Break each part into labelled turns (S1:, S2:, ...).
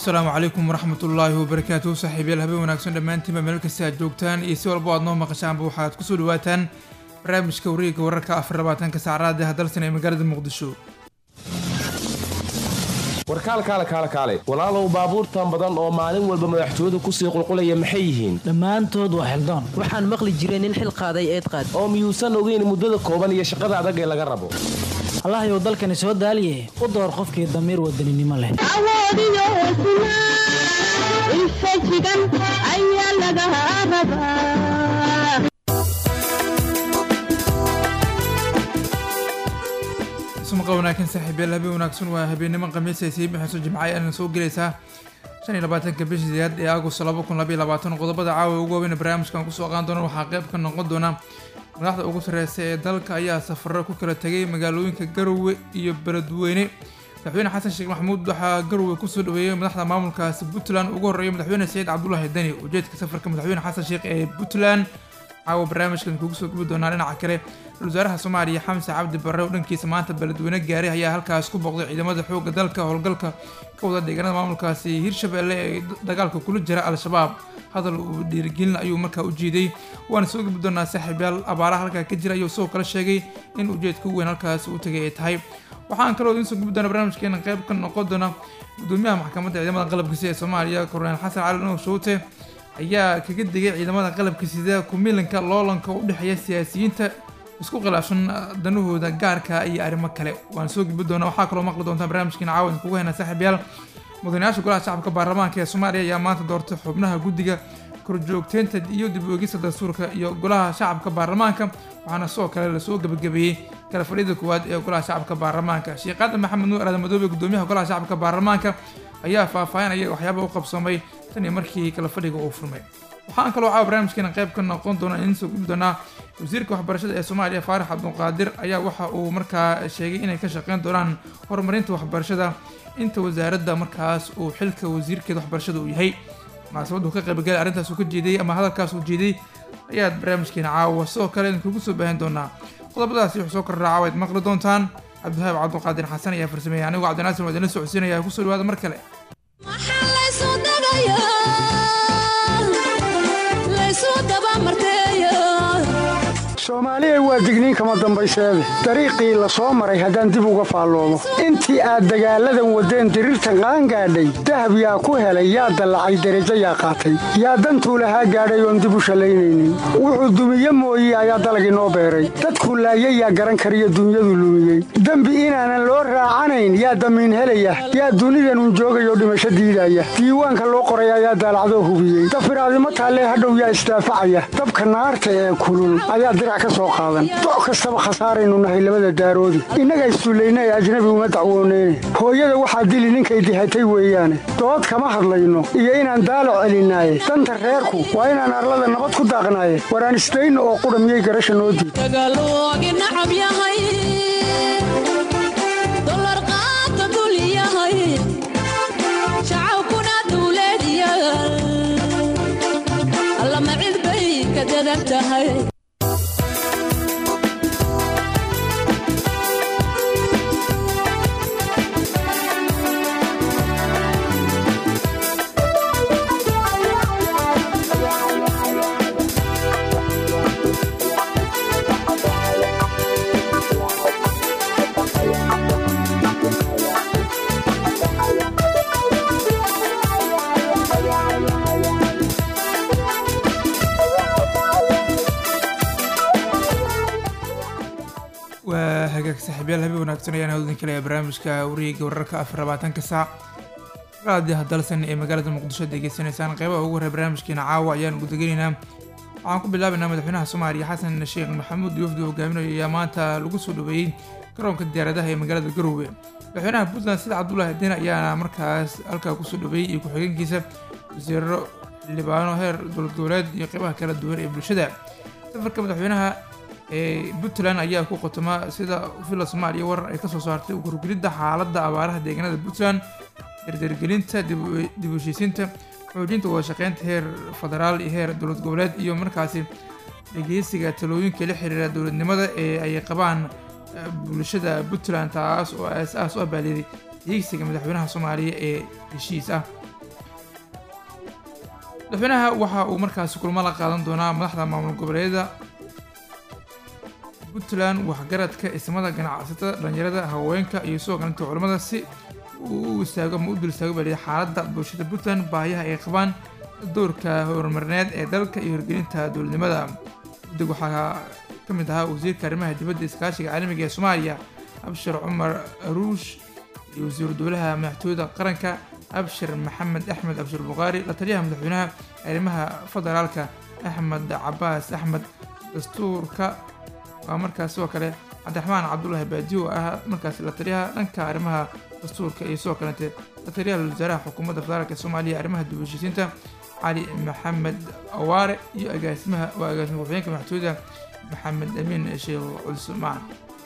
S1: asalaamu calaykum waraxmatullaahi wabarakaatuhu saaxiibayaal habeen wanaagsan dhammaantiinba meel kasta aad joogtaan iyo si walbo aad noo maqashaanba waxaad kusoo dhawaataan barnaamijka wareegga wararka afar labaatanka saacadaad ee hadalsan ee magaalada muqdisho
S2: warkaal kaale kaale kaale walaalow baabuurtan badan oo maalin walba madaxtooyadu kusii qulqulaya maxay yihiin
S3: dhammaantood waa xildoon
S4: waxaan maqli jiray nin xil qaaday eed qaad
S2: oo miyuusan ogeyn muddada kooban iyo shaqada adag ee laga rabo
S3: allahayow dalkani soo daaliye u door qofkii damiir wadaninimo leh
S5: awoodiyo hesnaa infajigan ayaa laga rabaa
S1: ismaqa wanaagsan saaxiibayaal habeen wanaagsan waa habeennimo khamiis ay sii bixayso jimcay aana soo gelaysaa shan iyo labaatanka bishii sideed ee agost laba kun labaiyo labaatan qodobada caawa ugu waaweyn barnaamijkan kusoo qaadan doona waxaa qayb ka noqon doona madaxda ugu sarreysa ee dalka ayaa safaro ku kala tegay magaalooyinka garowe iyo beledweyne madaxweyne xasan sheekh maxamuud waxaa garowe kusoo dhaweeyey madaxda maamulkaasi puntland ugu horreeya madaxweyne saciid cabdulaahi deni ujeedka safarka madaxweyne xasan sheekh ee puntland caawa barnaamijkan kugu soo gubi doonaa dhinaca kale ra-isul wasaaraha soomaaliya xamse cabdi barre oo dhankiisa maanta beledweyne gaaray ayaa halkaas ku booqday ciidamada xoogga dalka howlgalka ka wada deegaanada maamulkaasi hirshabelle ee dagaalka kula jira al-shabaab hadal uu dhiirigelin ayuu markaa u jiiday waana soo gubi doonaa saaxiibyaal abaaraha halkaa ka jira ayuu isagoo kala sheegay in ujeedka u weyn halkaas uu tagay ay tahay waxaan kaloo idiin soo gubi doonaa barnaamijkeena qayb ka noqon doona gudoomiyaha maxkamadda ciidamada qalabka sida ee soomaaliya korneel xasan cali nuur showte ayaa kaga digay ciidamada qalabka sida kumilanka loolanka u dhexeeya siyaasiyiinta isku khilaafsan danahooda gaarka iyo arrimo kale waan soo gudbi doonaa waxaa kaloo maqli doontaa barnaamijkeena caawan kugu hena saaxiibyaal mudanayaasha golaha shacabka baarlamaanka ee soomaaliya ayaa maanta doortay xubnaha guddiga korjoogteynta iyo dib oegista dastuurka iyo golaha shacabka baarlamaanka waxaana sidoo kale lasoo gebagabeeyey kala fadhiyada koowaad ee golaha shacabka baarlamaanka sheekhaada maxamed nuur aadan madoobe gudoomiyaha golaha shacabka baarlamaanka ayaa faahfaahinaya waxyaaba u qabsamay tan iyo markii kala fadhiga uu furmay waxaan kaloo caawa barnaamijkeena qayb ka noqon doona in soo gubi doonaa wasiirka waxbarashada ee soomaaliya faarax cabduqaadir ayaa waxa uu markaa sheegay inay ka shaqeyn doonaan horumarinta waxbarashada inta wasaaradda markaas uu xilka wasiirkeeda waxbarashada uu yahay munaasabaddu ka qaybgalay arrintaas uu ka jeediyey ama hadalkaas uu jeediyey ayaad barnaamijkeena caawa sidoo kale idinkugu soo baahin doonaa qodobadaasi wuxuu soo kordhaa caawa ad maqli doontaan cabdiwahaab cabduqaadir xasan ayaa farsameeyay anigu cabdinaasir waa idinla socodsiinaya kusoo dhawaada mar kale
S6: soomaaliya waa digniin kama dambayseede dariiqii la soo maray haddaan dib uga faalloomo intii aad dagaalladan waddeen diriirtan qaangaadhay dahab yaa ku helay yaa dallacay derajo yaa qaatay yaa dantuu lahaa gaadhay oon dib u shallaynaynin wuxuu dumiye mooye ayaa dalag inoo beeray dadkuu laayay yaa garan kariyo dunyadu lumiyey dembi inaanan loo raacanayn yaa damiin helaya yaa dunidanun joogayoo dhimasho diidaya diiwaanka loo qoray ayaa daalacdoo hubiyey dafiraadimo taallee hadhow yaa isdaafacaya dabka naarta ee kulul ayaa doc kastaba khasaaraynu nahay labada daaroodi innaga issullayna ee ajnabi uma dacwooneyne hooyada waxaa dili ninkay dihatay weeyaane dood kama hadlayno iyo inaan daalo celinaaye danta reerku waa inaan arlada nabad ku daaqnaaye waraan isdayno oo qudha miyay garasha noo diid
S1: waa hagaag saaxiibyaal habeen wanaagsan ayaan hawdin kale barnaamijka wareega wararka afar labaatanka saac raadiyaha dalsan ee magaalada muqdisho degeysanaysaan qeybaha ugu horey barnaamijkeena caawa ayaan gudagelaynaa waxaan ku bilaabaynaa madaxweynaha soomaaliya xasan sheekh maxamuud yuufdi hogaaminayo ayaa maanta lagu soo dhaweeyey garoonka diyaaradaha ee magaalada garowe madaxweynaha puntland sida cabdulaahi den ayaana markaas halkaa kusoo dhaweeyey iyo ku-xigeenkiisa wasiiro xildhibaano heer dowlad goboleed iyo qeybaha kala duwan ee bulshada safarka madaxweynaha ee puntland ayaa ku qotoma sida villa soomaaliya warar ay kasoo saartay gurgelidda xaaladda abaaraha deegaanada puntland dardargelinta dib u heshiisiinta xoojinta wada shaqeynta heer federaal iyo heer dowlad goboleed iyo markaasi dhegeysiga talooyinka la xiriira dowladnimada ee ay qabaan bulshada puntland taas oo aas-aas u abaaliyay hiigsiga madaxweynaha soomaaliya ee heshiis ah madaxweynaha waxa uu markaasi kulmo la qaadan doonaa madaxda maamul goboleedyada puntland waxgaradka ismada ganacsatada dhalinyarada haweenka iyo sidoo kalenta culamada si uu u istaago ama u dul istaago baliya xaaladda bulshada puntland baahiyaha ay qabaan doorka horumarineed ee dalka iyo hirgelinta dowladnimada guddig waxaa ka mid ahaa wasiirka arrimaha dibadda iskaashiga caalamiga ee soomaaliya abshir cumar aruush iyo wasiiru dowlaha madaxtooyada qaranka abshir maxamed axmed abshir buqaari la taliyaha madaxweynaha arrimaha federaalka axmed cabaas axmed dastuurka waa markaas sidoo kale cabdiraxmaan cabdulaahi baadiyo oo ah markaas la taliyaha dhanka arrimaha dastuurka iyo sidoo kalete la taliyaha wasaaraha xukuumadda federaalk ee soomaaliya arrimaha dib u heshiisiinta cali maxamed awaare iyo agaasimaha waa agaasima ku-xigeenka madaxtooyada maxamed amiin sheekh cusmaan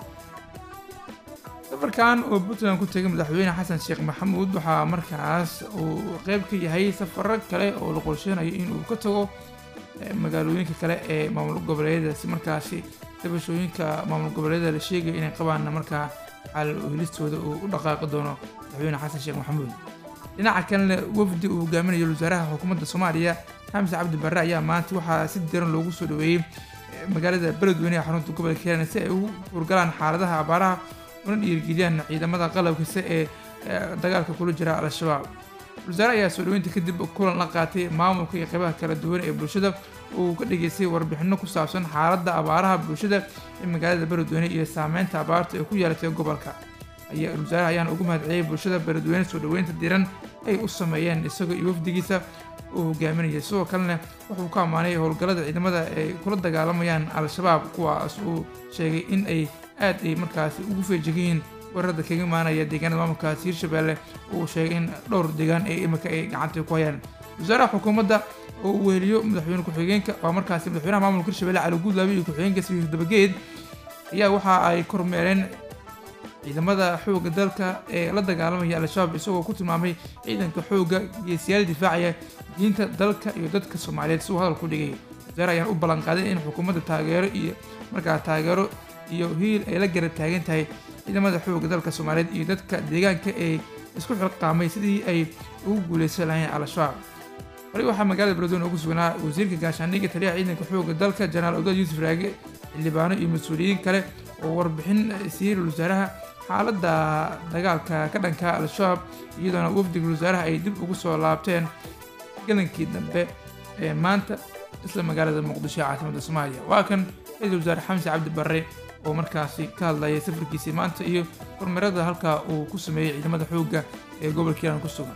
S1: safarkan oo puntland ku tegay madaxweyne xasan sheekh maxamuud waxaa markaas uu qeyb ka yahay safaro kale oo la qorsheynayo inuu ka tago magaalooyinka kale ee maamul goboleedyada si markaasi dabashooyinka maamul goboleedyada la sheegaya inay qabaanna markaa xal helistooda uu u dhaqaaqi doono madaxweyne xasan sheekh maxamuud dhinaca kalena wafdi uu hogaaminayo wasaaraha xukuumadda soomaaliya xamse cabdi barre ayaa maanta waxaa si diran loogu soo dhaweeyey magaalada beledweyne ee xarunta gobolka hiiraan si ay ugu hurgalaan xaaladaha abaaraha una dhiirigeliyaan ciidamada qalabkasta ee dagaalka kula jira al-shabaab wasaare ayaa soo dhaweynta kadib kulan la qaatay maamulka iyo qeybaha kala duwan ee bulshada uu ka dhageystay warbixino ku saabsan xaaladda abaaraha bulshada ee magaalada beledweyne iyo saameynta abaarta ee ku yeelatay gobolka wasaaraha ayaana ugu mahadceliyay bulshada beledweyne soo dhaweynta diran ay u sameeyeen isagoo iyo wafdigiisa uu hogaaminayay sidoo kalena wuxuu ka ammaanay howlgallada ciidamada ay kula dagaalamayaan al-shabaab kuwaas uu sheegay in ay aad ay markaasi ugu feejigayiin weerarada kaga imaanaya deegaanada maamulkaasi hirshabeelle uu sheegay in dhowr deegaan ee imika ay gacanta ku hayaan wasaaraha xukuumadda oo uu weheliyo madaxweyne ku-xigeenka waa markaasi madaxweynaha maamulka hirshabelle cali guudlaabe iyo ku-xigeenka samiir dabageed ayaa waxa ay kormeereen ciidamada xoogga dalka ee la dagaalamaya al-shabaab isagoo ku tilmaamay ciidanka xoogga geesiyaal difaacaya diinta dalka iyo dadka soomaaliyeed si uu hadal ku dhigay wasaare ayaan u ballanqaaday in xukuumadda taageero iyo markaa taageero iyo hiil ay la garab taagan tahay ciidamada xoogga dalka soomaaliyeed iyo dadka deegaanka ee isku xilqaamay sidii ay ugu guuleysan lahayn al-shabaab horey waxaa magaalada beledweyne ugu sugnaa wasiirka gaashaandhigga taliyaha ciidanka xoogga dalka jenaraal odaad yuusuf raage xildhibaano iyo mas-uuliyiin kale oo warbixin siiyey wasaaraha xaaladda dagaalka ka dhanka al-shabaab iyadoona wafdiga wasaaraha ay dib ugu soo laabteen galankii dambe ee maanta isla magaalada muqdisho ee caasimadda soomaaliya waa kan ra-iisul wasaare xamse cabdi barre oo markaasi ka hadlayay safarkiisii maanta iyo kormeerada halkaa uu ku sameeyey ciidamada xoogga ee gobolka hiiraan ku sugan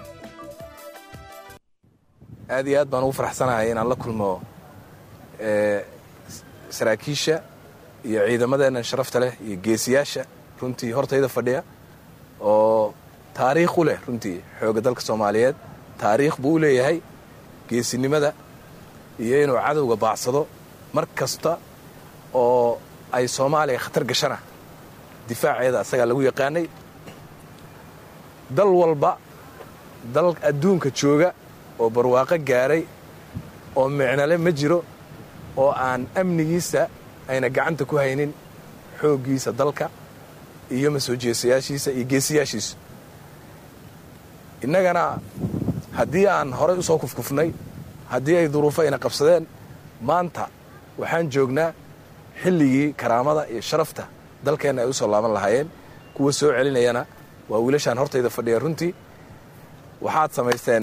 S7: aad iyo aad baan ugu faraxsanahay inaan la kulmo saraakiisha iyo ciidamadeenna sharafta leh iyo geesiyaasha runtii hortayda fadhiya oo taariikh u leh runtii xoogga dalka soomaaliyeed taariikh buu u leeyahay geesinimada iyo inuu cadowga baacsado mar kasta oo ay soomaaliya khatar gashana difaaceeda asagaa lagu yaqaanay dal walba dal adduunka jooga oo barwaaqo gaaray oo micnale ma jiro oo aan amnigiisa ayna gacanta ku haynin xooggiisa dalka iyo masoo jeesayaashiisa iyo geesiyaashiisa innagana haddii aan horay u soo kufkufnay haddii ay duruufo ayna qabsadeen maanta waxaan joognaa xilligii karaamada iyo sharafta dalkeenna ay u soo laaban lahaayeen kuwa soo celinayana waa wiilashaan hortayda fadhiya runtii waxaad samaysteen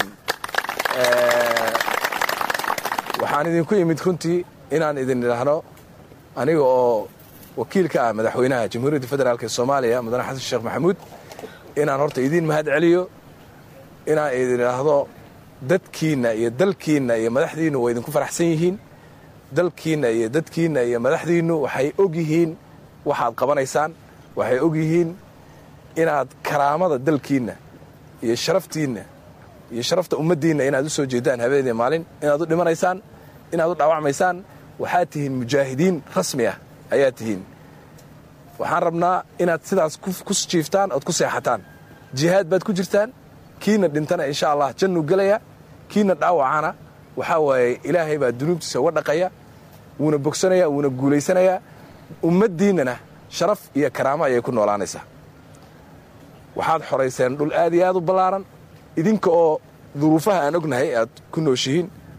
S7: waxaan idinku imid runtii inaan idin idhaahno aniga oo wakiil ka ah madaxweynaha jamhuuriyadda federaalk ee soomaaliya mudane xasan sheekh maxamuud inaan horta idiin mahad celiyo inaan idin idhaahdo dadkiinna iyo dalkiinna iyo madaxdiinnu waa idinku faraxsan yihiin dalkiinna iyo dadkiinna iyo madaxdiinnu waxay og yihiin waxaad qabanaysaan waxay og yihiin inaad karaamada dalkiinna iyo sharaftiinna iyo sharafta ummaddiinna inaad u soo jeedaan habeenii maalin inaad u dhimanaysaan inaad u dhaawacmaysaan waxaad tihiin mujaahidiin rasmi ah ayaad tihiin waxaan rabnaa inaad sidaas ku jiiftaan ood ku seexataan jihaad baad ku jirtaan kiina dhintana insha allah jannuu gelaya kiina dhaawacana waxaa waaye ilaahay baa dunuubtiisa uga dhaqaya wuuna bogsanaya wuuna guulaysanayaa ummaddiinnana sharaf iyo karaamo ayay ku noolaanaysaa waxaad xorayseen dhul aad iyo aad u ballaaran idinka oo duruufaha aan ognahay aad ku nooshihiin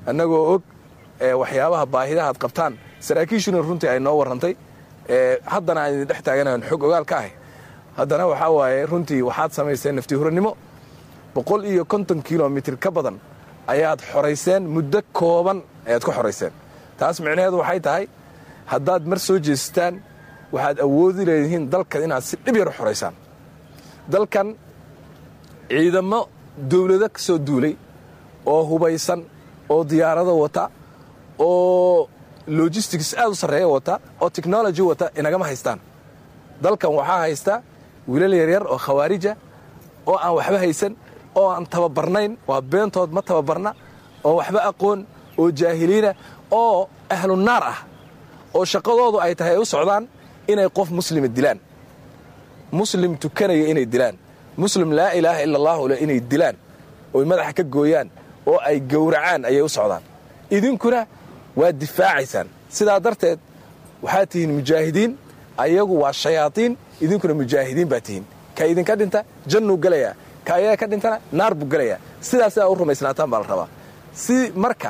S7: annagoo og waxyaabaha baahidaha ad qabtaan saraakiishuna runtii ay noo warrantay haddana aan idin dhex taaganahan xog ogaal ka ahay haddana waxaa waaye runtii waxaad samayseen nafti hurannimo boqol iyo konton kilomitir ka badan ayaad xorayseen muddo kooban ayaad ku xorayseen taas micnaheedu waxay tahay haddaad mar soo jeestaan waxaad awoodi leedihiin dalkan inaad si dhib yar u xoraysaan dalkan ciidamo dawlado ka soo duulay oo hubaysan oo diyaarado wata oo logistics aad u sarreeya wata oo technology wata inagama haystaan dalkan waxaa haysta wiilal yaryar oo khawaarija oo aan waxba haysan oo aan tababarnayn waa beentood ma tababarna oo waxba aqoon oo jaahiliina oo ahlu naar ah oo shaqadoodu ay tahay ay u socdaan inay qof muslima dilaan muslim tukanaya inay dilaan muslim laa ilaaha ila allahu le inay dilaan oy madaxa ka gooyaan oo ay gowracaan ayay u socdaan idinkuna waad difaacaysaan sidaa darteed waxaad tihiin mujaahidiin ayagu waa shayaaiin idinkuna mujaahidiin baa tihiin ka idinka dhinta jannuu gelayaa ka ayaga ka dhintana naar buu gelayaa sidaas aa u rumaysnaataan baa la rabaa si marka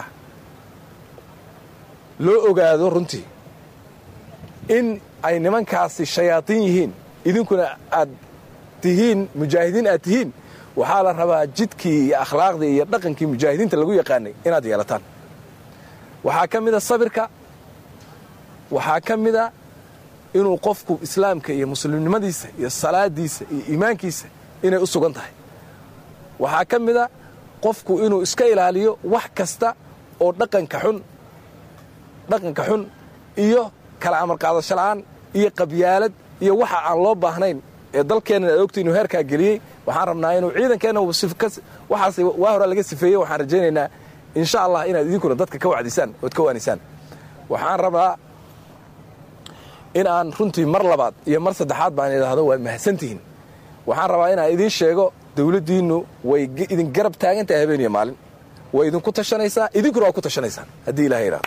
S7: loo ogaado runtii in ay nimankaasi shayaaiin yihiin idinkuna aad tihiin mujaahidiin aad tihiin waxaa la rabaa jidkii iyo akhlaaqdii iyo dhaqankii mujaahidiinta lagu yaqaanay inaad yeelataan waxaa ka mida sabirka waxaa ka mida inuu qofku islaamka iyo muslimnimadiisa iyo salaadiisa iyo iimaankiisa inay u sugan tahay waxaa ka mida qofku inuu iska ilaaliyo wax kasta oo dhaqanka xun dhaqanka xun iyo kala amarqaadasho la'aan iyo qabyaalad iyo waxa aan loo baahnayn ee dalkeennan aad ogta inuu heerkaa geliyey waxaan rabnaa inuu ciidankeenna waxaas waa horaa laga sifeeyey waxaan rajaynaynaa insha allah inaad idinkuna dadka ka wacdisaan ood ka waanisaan waxaan rabaa in aan runtii mar labaad iyo mar saddexaad baan idhaahdo waad mahadsantihiin waxaan rabaa inaan idiin sheego dawladdiinnu way idin garab taagantahay habeen iyo maalin way idinku tashanaysaa idinkuna waa ku tashanaysaan haddii ilaha yidhahdo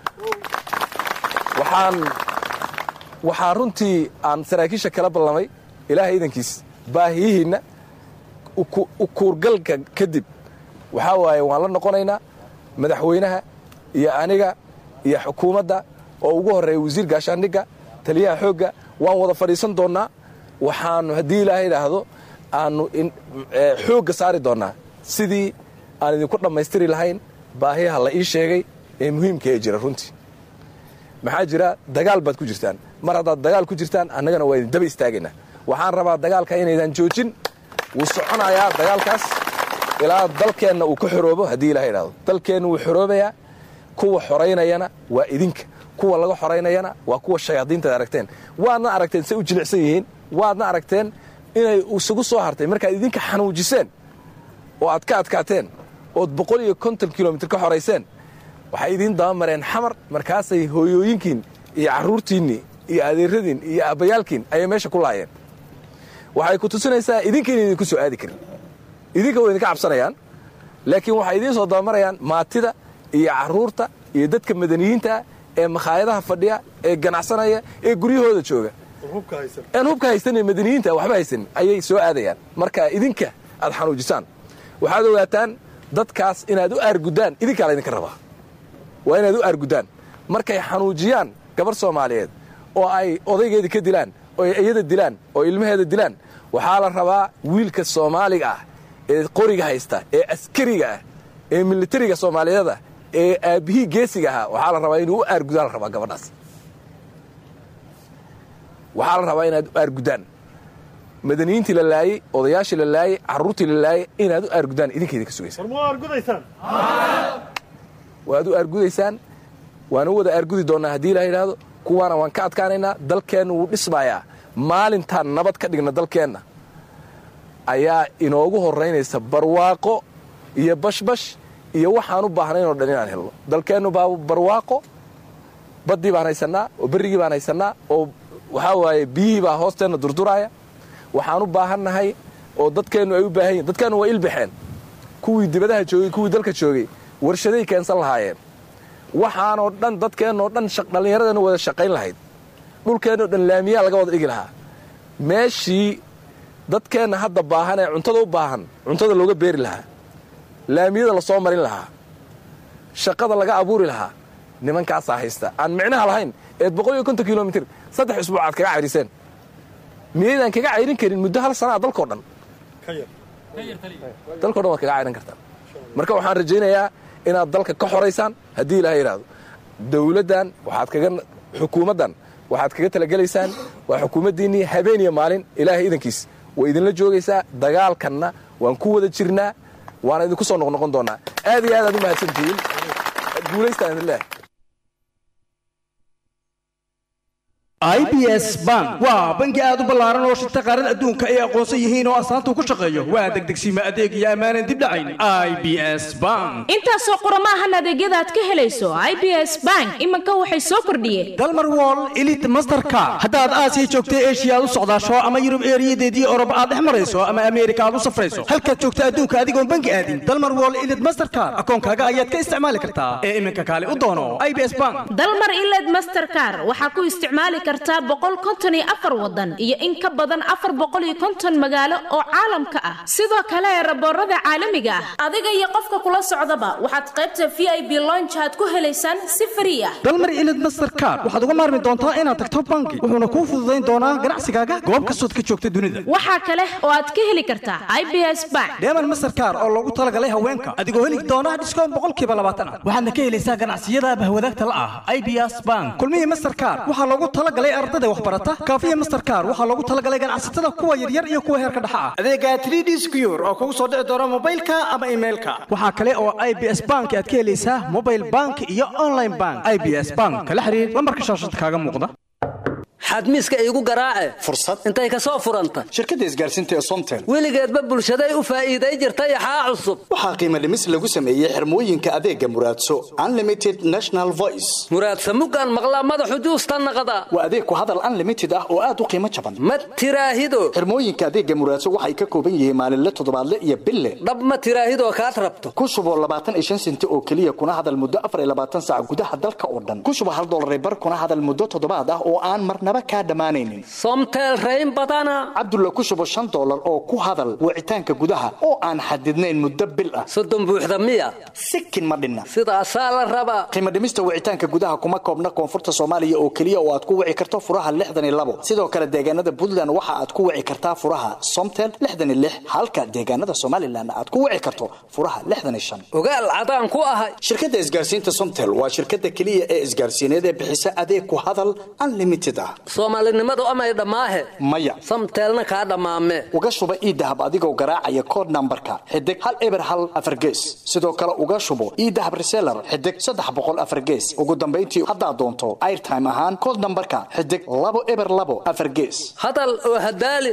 S7: waxaan waxaa runtii aan saraakiisha kala ballamay ilaahay idankiis baahiyihiinna ukuurgalka kadib waxaa waaye waan la noqonaynaa madaxweynaha iyo aniga iyo xukuumadda oo ugu horreeya wasiir gaashaandhigga taliyaha xoogga waan wada fadhiisan doonnaa waxaannu haddii ilaahay idhaahdo aannu xoogga saari doonnaa sidii aan idinku dhammaystiri lahayn baahiyaha la ii sheegay ee muhiimka ee jira runtii maxaa jira dagaal baad ku jirtaan mar haddaad dagaal ku jirtaan annagana waa idin daba istaagaynaa waxaan rabaa dagaalka inaydan joojin wuu soconayaa dagaalkaas ilaa dalkeenna uu ka xoroobo haddii ilaha idhahdo dalkeenna wuu xoroobayaa kuwa xoraynayana waa idinka kuwa laga xoraynayana waa kuwa shayaadiintaad aragteen waadna aragteen say u jilicsan yihiin waadna aragteen inay isugu soo hartay markaad idinka xanuujiseen oo aad ka adkaateen ood boqol iyo konton kilomitr ka xorayseen waxay idiin dabamareen xamar markaasay hooyooyinkiin iyo carruurtiinnii iyo adeeradiin iyo aabbayaalkiin ayay meesha ku laayeen waxay ku tusinaysaa idinkiina idinku soo aadi karin idinka way idinka cabsanayaan laakiin waxay idiin soo dabamarayaan maatida iyo carruurta iyo dadka madaniyiintaa ee makhaayadaha fadhiya ee ganacsanaya ee guryahooda jooga aan hubka haysanin madaniyiinta waxba haysanin ayay soo aadayaan marka idinka aad xanuujisaan waxaad ogaataan dadkaas inaad u aarguddaan idinkaa laydinka rabaa waa inaad u aarguddaan markay xanuujiyaan gabar soomaaliyeed oo ay odaygeedii ka dilaan oo ay iyada dilaan oo ilmaheeda dilaan waxaa la rabaa wiilka soomaaliga ah ee qoriga haysta ee askariga ah ee militariga soomaaliyeed ah ee aabbihii geesiga ahaa waxaa la rabaa inuu u aargudaan la rabaa gabadhaas waxaa la rabaa inaad u aarguddaan madaniyiintii la laayey odayaashii la laayey carruurtii la laayey inaad u aarguddaan idinkeeda ka sugaysaan waad u aargudaysaan waana u wada aargudi doonnaa haddii la yidhaahdo kuwaana waan ka adkaanaynaa dalkeenna wuu dhismayaa maalintaan nabad ka dhigna dalkeenna ayaa inoogu horraynaysa barwaaqo iyo bashbash iyo waxaan u baahnaynoo dhan inaan helno dalkeennu baa barwaaqo baddii baan haysannaa oo berrigii baan haysannaa oo waxaa waaye biyihii baa hoosteenna durduraaya waxaan u baahannahay oo dadkeennu ay u baahan yihin dadkeennu waa ilbaxeen kuwii dibadaha joogay kuwii dalka joogay warshaday keensan lahaayeen waxaanoo dhan dadkeennoo dhan dhallinyaradeennu wada shaqayn lahayd dhulkeennoo dhan laamiyaa laga wada dhigi lahaa meeshii dadkeenna hadda baahan ee cuntada u baahan cuntada looga beeri lahaa laamiyada la soo marin lahaa shaqada laga abuuri lahaa nimankaasaa haysta aan micnaha lahayn eed boqol iyo konton kilomitr saddex isbuuc aad kaga cayriseen miyaydaan kaga cayrin karin muddo hal sanaa dalkoo dhan dalkao dhan waad kaga cayrin kartaan marka waxaan rajaynayaa inaad dalka ka xoraysaan haddii ilaha yidhaahdo dawladdan waxaad kaga xukuumaddan waxaad kaga talagelaysaan waa xukuumaddiinnii habeen iyo maalin ilaahay idankiis way idinla joogaysaa dagaalkanna waan ku wada jirnaa waana idinku soo noqnoqon doonaa aad iyo aad aad u mahadsantihiin guulaystaan idin leehay
S8: i b s bank waa bangi aad u ballaaran oo shirta qaarada adduunka ay aqoonsan yihiin oo astaanta ku shaqeeyo waa degdegsiima adeeg iyo ammaanan dib dhacayn i b s bank
S9: intaasoo qurama ahan adeegyada aad ka helayso i b s bank iminka waxay soo kordhiyeen
S8: dalmar wall elit masterka haddaad aasiya joogta eshiya aad u socdaasho ama yurub eeriyadeedii oroba aad dhex marayso ama ameerika aad u safrayso halkaad joogta adduunka adigoon bangi aadin dalmar wall elit masterkar akoonkaaga ayaad ka isticmaali kartaa ee iminka kaale u doono i b s bank
S9: dalmar iled masterkar waxaa ku isticmaali kartaa boqol konton iyo afar wadan iyo in ka badan afar boqol iyo konton magaalo oo caalamka ah sidoo kale raboorada caalamiga ah adiga iyo qofka kula socdaba waxaad qaybta v i b lonjaad ku helaysaan si frii ah
S8: dalmar ilid masterkar waxaad uga maarmi doontaa inaad tagto bangi wuxuuna kuu fududayn doonaa ganacsigaaga goob kastood ka joogta dunida
S9: waxaa kale oo aad ka heli kartaa i b s bank
S8: deeman masterkar oo loogu talagalay haweenka adigoo heli doona dhiskoon boqolkiiba labaatan ah waxaadna ka helaysaa ganacsiyada bahwadaagta la ah i b s bank kulmihii masterkar waxaa loogu talagalay ardada waxbarata kaafiya masterkar waxaa loogu talagalay ganacsatada kuwa yaryar iyo kuwa heerka dhexa ah adeega 3d secure oo kugu soo dhici doona mobilka ama emailka waxaa kale oo i b s bank aad ka helaysaa mobile bank iyo online bank i b s bank kala xiriir lambarka shaashada kaaga muuqda
S10: xadmiiska iigu garaace
S11: fursad
S10: intay ka soo furanta
S11: shirkadda isgaarsiinta ee somtel
S10: weligeedba bulshaday u faa'iiday jirtay axaa cusub
S11: waxaa qiimo dhimis lagu sameeyey xirmooyinka adeega muraadso unlimited national voice
S10: muraadsa muggaan maqlaa madaxu juusta naqda
S11: waa adeeg ku hadal unlimited ah oo aad u qiimo jaban
S10: ma tiraahido
S11: xirmooyinka adeega muraadso waxay ka kooban yihiin maalinle toddobaadle iyo bille
S10: dhab ma tiraahidoo kaad rabto
S11: ku shubo labaatan iyo shan senti oo keliya kuna hadal muddo afar iyo labaatan saac gudaha dalka oo dhan ku shubo hal dollar bar kuna hadal muddo toddobaad ah oo aan marnaba kaa dhammaanaynin
S10: somtel rayn badana
S11: cabdulla ku shubo shan dollar oo ku hadal wicitaanka gudaha oo aan xadidnayn muddo bil ah
S10: soddon buuxda miya
S11: sikin ma dhinna
S10: sidaasaa la rabaa
S11: qiimo dhimista wicitaanka gudaha kuma koobna koonfurta soomaaliya oo keliya oo aad ku wici karto furaha lixdan iyo labo sidoo kale deegaanada puntland waxa aad ku wici kartaa furaha somtel lixdan iyo lix halka deegaanada somalilan aad ku wici karto furaha lixdan iyo shan
S10: ogaal cadaan ku ahay
S11: shirkadda isgaarsiinta somtel waa shirkadda keliya ee isgaarsiineed ee bixisa adeeg ku hadal unlimited ah
S10: soomaalinimadu amay dhammaahe
S11: maya
S10: samteelna kaa dhammaame
S11: uga shuba iidahab adigoo garaacaya kood nambarka xidig hal eber hal afar gees sidoo kale uga shubo iidahab reseller xidig saddex boqol afar gees ugu dambayntii haddaad doonto airtime ahaan kood nambarka xidig labo eber labo afar gees
S10: hadal oo hadaali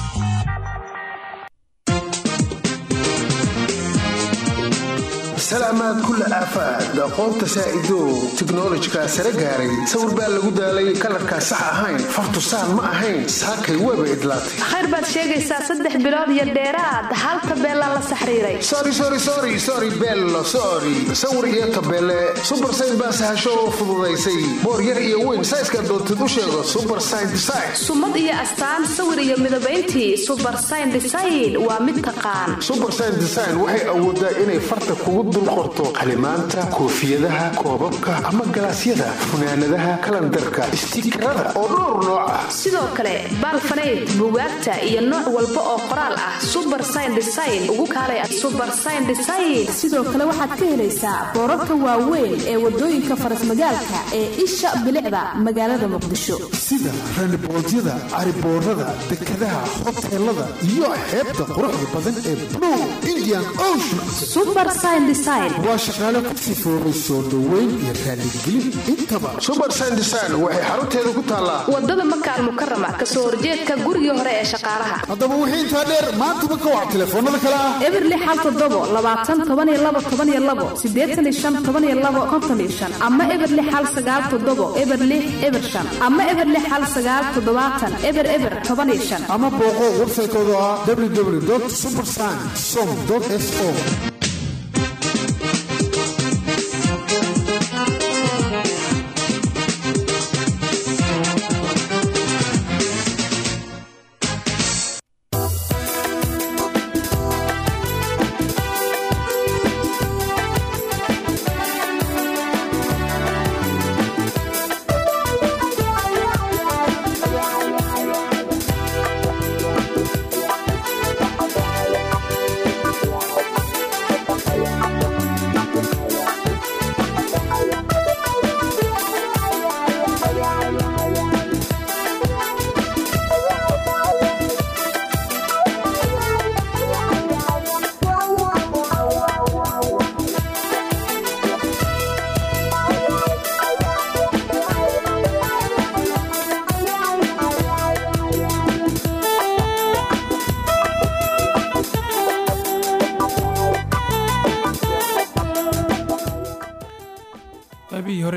S12: salaamaad kulla aafaad aqoonta saa'idow tiknolojikaa sare gaaray sawir baa lagu daalay kalarkaa sax ahayn fartu saan ma ahayn saakay weeba idlaatay
S13: khayr baad sheegaysaa saddex bilood iyo dheeraad hal tabeelaa la saxriiray
S12: sori sori sori sori bello sori sawir iyo tabeele subar sayn baa sahasho oo fududaysay boor yar iyo weyn sayska doontid u sheego subar sayn design
S13: sumad iyo astaan sawir iyo midabayntii subar sayn design waa mid taqaan
S12: subar sayn design waxay awoodaa inay farta kugu dul qorto qalimaanta koofiyadaha koobabka ama galaasyada funaanadaha kalandarka istiikarada oo dhowr nooc ah
S13: sidoo kale baalfanayd bugaagta iyo nooc walba oo qoraal ah subar sayn design ugu kaalay subar sayn design
S14: sidoo kale waxaad ka helaysaa boorarka waaweyn ee wadooyinka farasmagaalka ee isha bilicda magaalada muqdisho
S12: sida randiboodyada cariboorada dekadaha hoteelada iyo xeebta quruxda badan ee blue indian ocean waa shaqaale ku sifoobay soo dhoweyn iyo raaligelin intaba subar sandesign waxay xarunteeda ku taallaa
S13: wadada makaal mukarama kasoo horjeedka gurigii hore ee shaqaalaha
S12: haddaba wixii intaa dheer maantaba ka wac telefoonada kale ah
S14: eberli xal todobo labaatan toban iyo labo toban iyo labo sideetan iyo shan toban iyo labo konton iyo shan ama eberli xal sagaal todobo eberli eber shan ama eberli xal sagaal toddobaatan eber eber toban iyo shan
S12: ama booqo websaytooda ah www supersign som s o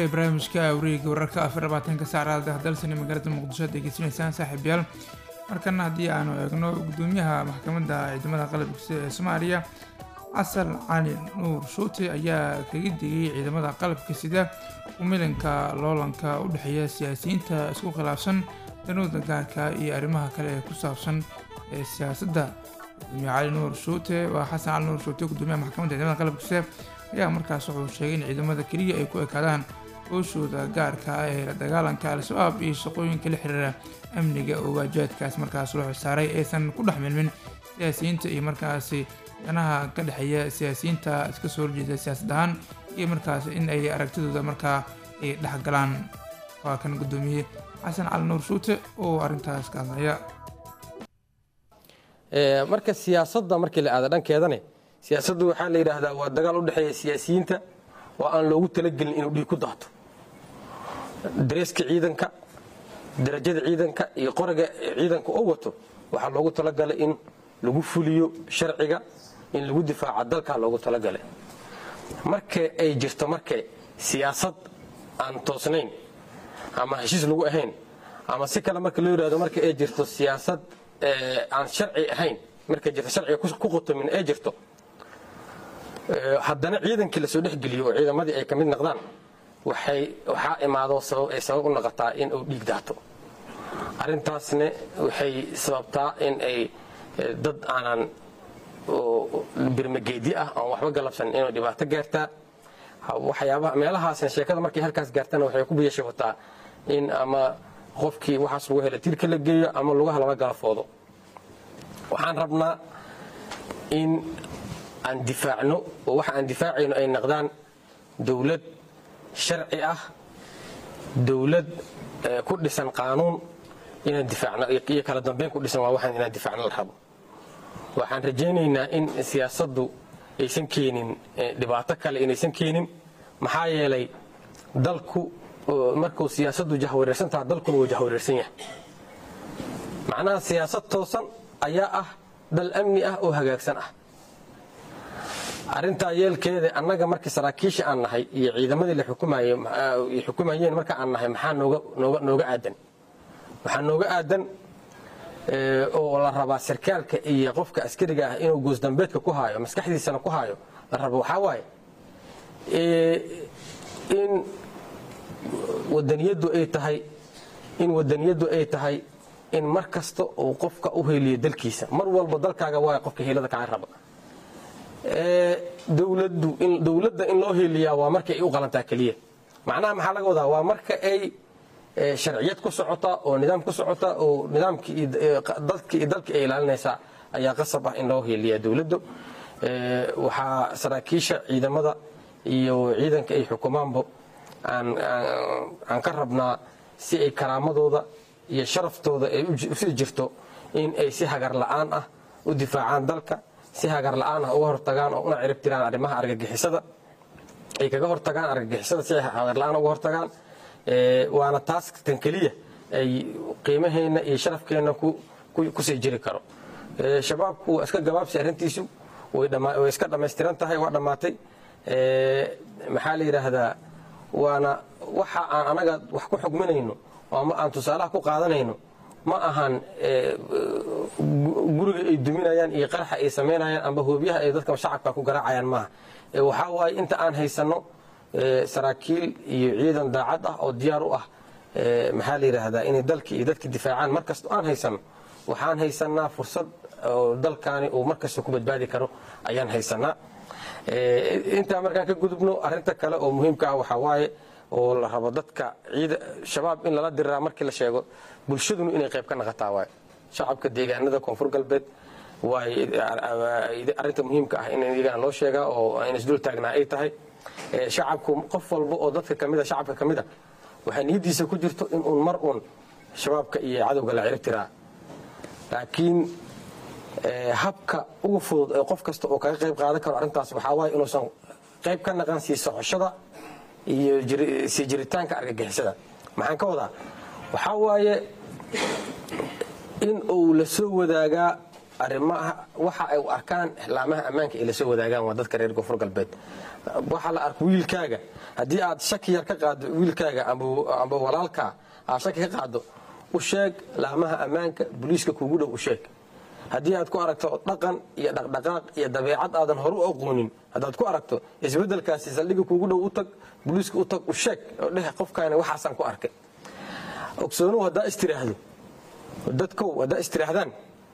S1: barnaamijka wareega wararka afar labaatanka saacada dalsani magaalada muqdisho ad degeysanaysaan saaxiibayaal markana haddii aanu eegno gudoomiyaha maxkamadda ciidamada qalabka ee soomaaliya xasan cali nuur shuute ayaa kaga digay ciidamada qalabka sida umilanka loolanka u dhexeeya siyaasiyiinta isku khilaafsan danooda gaarka iyo arrimaha kale ee ku saabsan ee siyaasadda gudoomiye cali nuur shuute waa xasan cali nuur shuute gudoomiyaha maxkamadda ciidamada qalabka sida ayaa markaas wuxuu sheegay in ciidamada keliya ay ku ekaadaan hooshooda gaarka ah ee la dagaalanka al-shabaab iyo shaqooyinka la xiriira amniga oo waajibaadkaas markaas loo xisaaray aysan ku dhex milmin siyaasiyiinta iyo markaasi danaha ka dhexeeya siyaasiyiinta iska soo horjeeda siyaasad ahaan iyo markaas in ay aragtidooda markaa ay dhexgalaan waa kan gudoomiye xasan cali nuur shuute oo arrintaas ka hadlaya
S15: marka siyaasadda markii la aada dhankeedane siyaasaddu waxaa la yidhaahdaa waa dagaal u dhexeeya siyaasiyiinta oo aan loogu talagelin inuu dhiig ku daato dareeska ciidanka darajada ciidanka iyo qoriga ciidanka oo wato waxaa loogu talagalay in lagu fuliyo sharciga in lagu difaaco dalkaa loogu talagalay marka ay jirto marka siyaasad aan toosnayn ama heshiis lagu ahayn ama si kale marka loo yidhahdo marka ay jirto siyaasad aan sharci ahayn markay jirto sharciga ku qotomin ay jirto haddana ciidankii lasoo dhexgeliyo oo ciidamadii ay ka mid noqdaan waxay waxaa imaado sabab ay sabab u noqotaa in uu dhiig daato arrintaasna waxay sababtaa in ay dad aanan birmageedi ah aan waxba galabsan inay dhibaato gaartaa waxyaabaha meelahaasna sheekada markay halkaas gaartana waxay ku biyashabataa in ama qofkii waxaas lagu hela tirka la geeyo ama lugaha lala galafoodo waxaan rabnaa in aan difaacno oo waxa aan difaacayno ay noqdaan dowlad sharci ah dowlad ku dhisan qaanuun inaan difaacno iyo kala dambeyn ku dhisan waa waxaan inaan difaacno la rabo waxaan rajaynaynaa in siyaasaddu aysan keenin dhibaato kale inaysan keenin maxaa yeelay dalku markuu siyaasaddu jahwareersan taha dalkuna wuu jahwareersan yahay macnaha siyaasad toosan ayaa ah dal amni ah oo hagaagsan ah arrintaa yeelkeeda annaga markii saraakiisha aan nahay iyo ciidamadii la xukumayeen marka aan nahay maxaa nooga aadan waxaa nooga aadan oo la rabaa sarkaalka iyo qofka askariga ah inuu goosdambeedka ku haayo maskaxdiisana ku haayo la rabo waxaa waaye in wadaniyaddu ay tahay in wadaniyaddu ay tahay in mar kasta uu qofka u heliyo dalkiisa mar walba dalkaaga waay qofka hiilada kaa raba dowladda in loo heliyaa waa marka ay u qalantaa keliya macnaha maxaa laga wadaa waa marka ay sharciyad ku socota oo nidaam ku socota oo nidaamkii dadki iyo dalkii ay ilaalinaysaa ayaa qasab ah in loo heliyaa dowladdu waxaa saraakiisha ciidamada iyo ciidanka ay xukumaanba aan ka rabnaa si ay karaamadooda iyo sharaftooda ay usii jirto in ay si hagar la'aan ah u difaacaan dalka si hagar la'aan ah uga hortagaan oo una ciribtiraan arrimaha argagixisada ay kaga hortagaan argagixisada si ay hagar la'aan uga hortagaan waana taas tan keliya ay qiimaheenna iyo sharafkeenna kusii jiri karo shabaabku waa iska gabaabsi arrintiisu way iska dhammaystiran tahay waa dhammaatay maxaa la yidhaahdaa waana waxa aan anaga wax ku xugminayno ama aan tusaalaha ku qaadanayno ma ahan guriga ay duminayaan iyo qaraxa ay samaynayaan amba hoobiyaha ay dadka shacabka ku garaacayaan maaha waxaa waaye inta aan haysanno saraakiil iyo ciidan daacad ah oo diyaar u ah maxaa la yidhaahdaa inay dalkii iyo dadka difaacaan markasta aan haysanno waxaan haysanaa fursad oo dalkaani uu markasta ku badbaadi karo ayaan haysanaa intaa markaan ka gudubno arinta kale oo muhiimka ah waxaa waaye oo la rabo dadka ciida shabaab in lala diriraa markii la sheego bulshadunu inay qayb ka naqataa waaye shacabka deegaanada koonfur galbeed waay arinta muhiimka ah in iyagana loo sheegaa oo in isdul taagnaa ay tahay shacabku qof walba oo dadka kamida shacabka ka mida waxay niyadiisa ku jirto in uun mar uun shabaabka iyo cadowga la cirib tiraa laakiin habka ugu fudud ee qof kasta oo kaga qayb qaadan karo arrintaas waxaa waaye inuusan qayb ka naqan sii socoshada iyo sii jiritaanka argagixisada maxaan ka wadaa waxaa waaye in uu la soo wadaagaa arrimaha waxa ay u arkaan laamaha ammaanka ay la soo wadaagaan waa dadka reer koonfur galbeed waxa la arko wiilkaaga haddii aad shaki yar ka qaaddo wiilkaaga amba walaalkaa aad shaki ka qaaddo u sheeg laamaha ammaanka booliiska kuugu dhow u sheeg haddii aad ku aragto dhaqan iyo dhaqdhaqaaq iyo dabeecad aadan hore u aqoonin haddaad ku aragto isbeddelkaasi saldhiga kuugu dhow u tag booliiska u tag u sheeg oo dheh qofkaani waxaasaan ku arkay ogsoonuhu haddaa istiraahdo dadkow haddaa istiraahdaan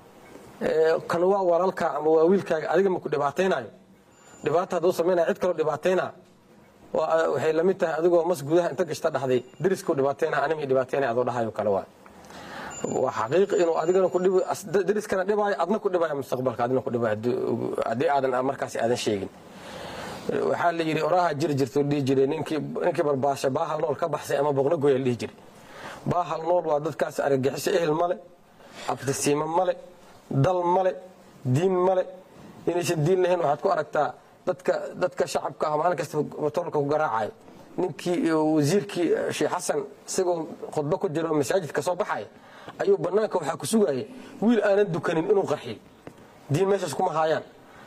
S15: kan waa walaalkaa ama waa wiilkaaga adiga maku dhibaataynayo dhibaata hadduu samaynaya cid kaloo dhibaataynaa waxay la mid tahay adigoo mas gudaha inta gashta dhahday deriskuu dhibaataynaa anima dhibaataynaya adoo dhahayo kale waa waa xaqiiq inuu adigana ku dhibo deriskana dhibaayo adna ku dhibaayo mustaqbalka adna ku dhibaayo haddii aadan markaasi aadan sheegin waxaa la yidhi oraha jiri jirta dhihi jiray ninkii ninkii barbaasha baahal nool ka baxsay ama boqno goya la dhihi jiray baahal nool waa dadkaas argagixiso ehel male abtisiimo male dal male diin male inaysan diin lahayn waxaad ku aragtaa dadka dadka shacabka ah maalin kasta motoorka ku garaacayo ninkii wasiirkii sheekh xasan isagoo khudbo ku jiro masaajidka soo baxaya ayuu bannaanka waxaa ku sugaya wiil aanan dukanin inuu qarxiyo diin meeshaas kuma haayaan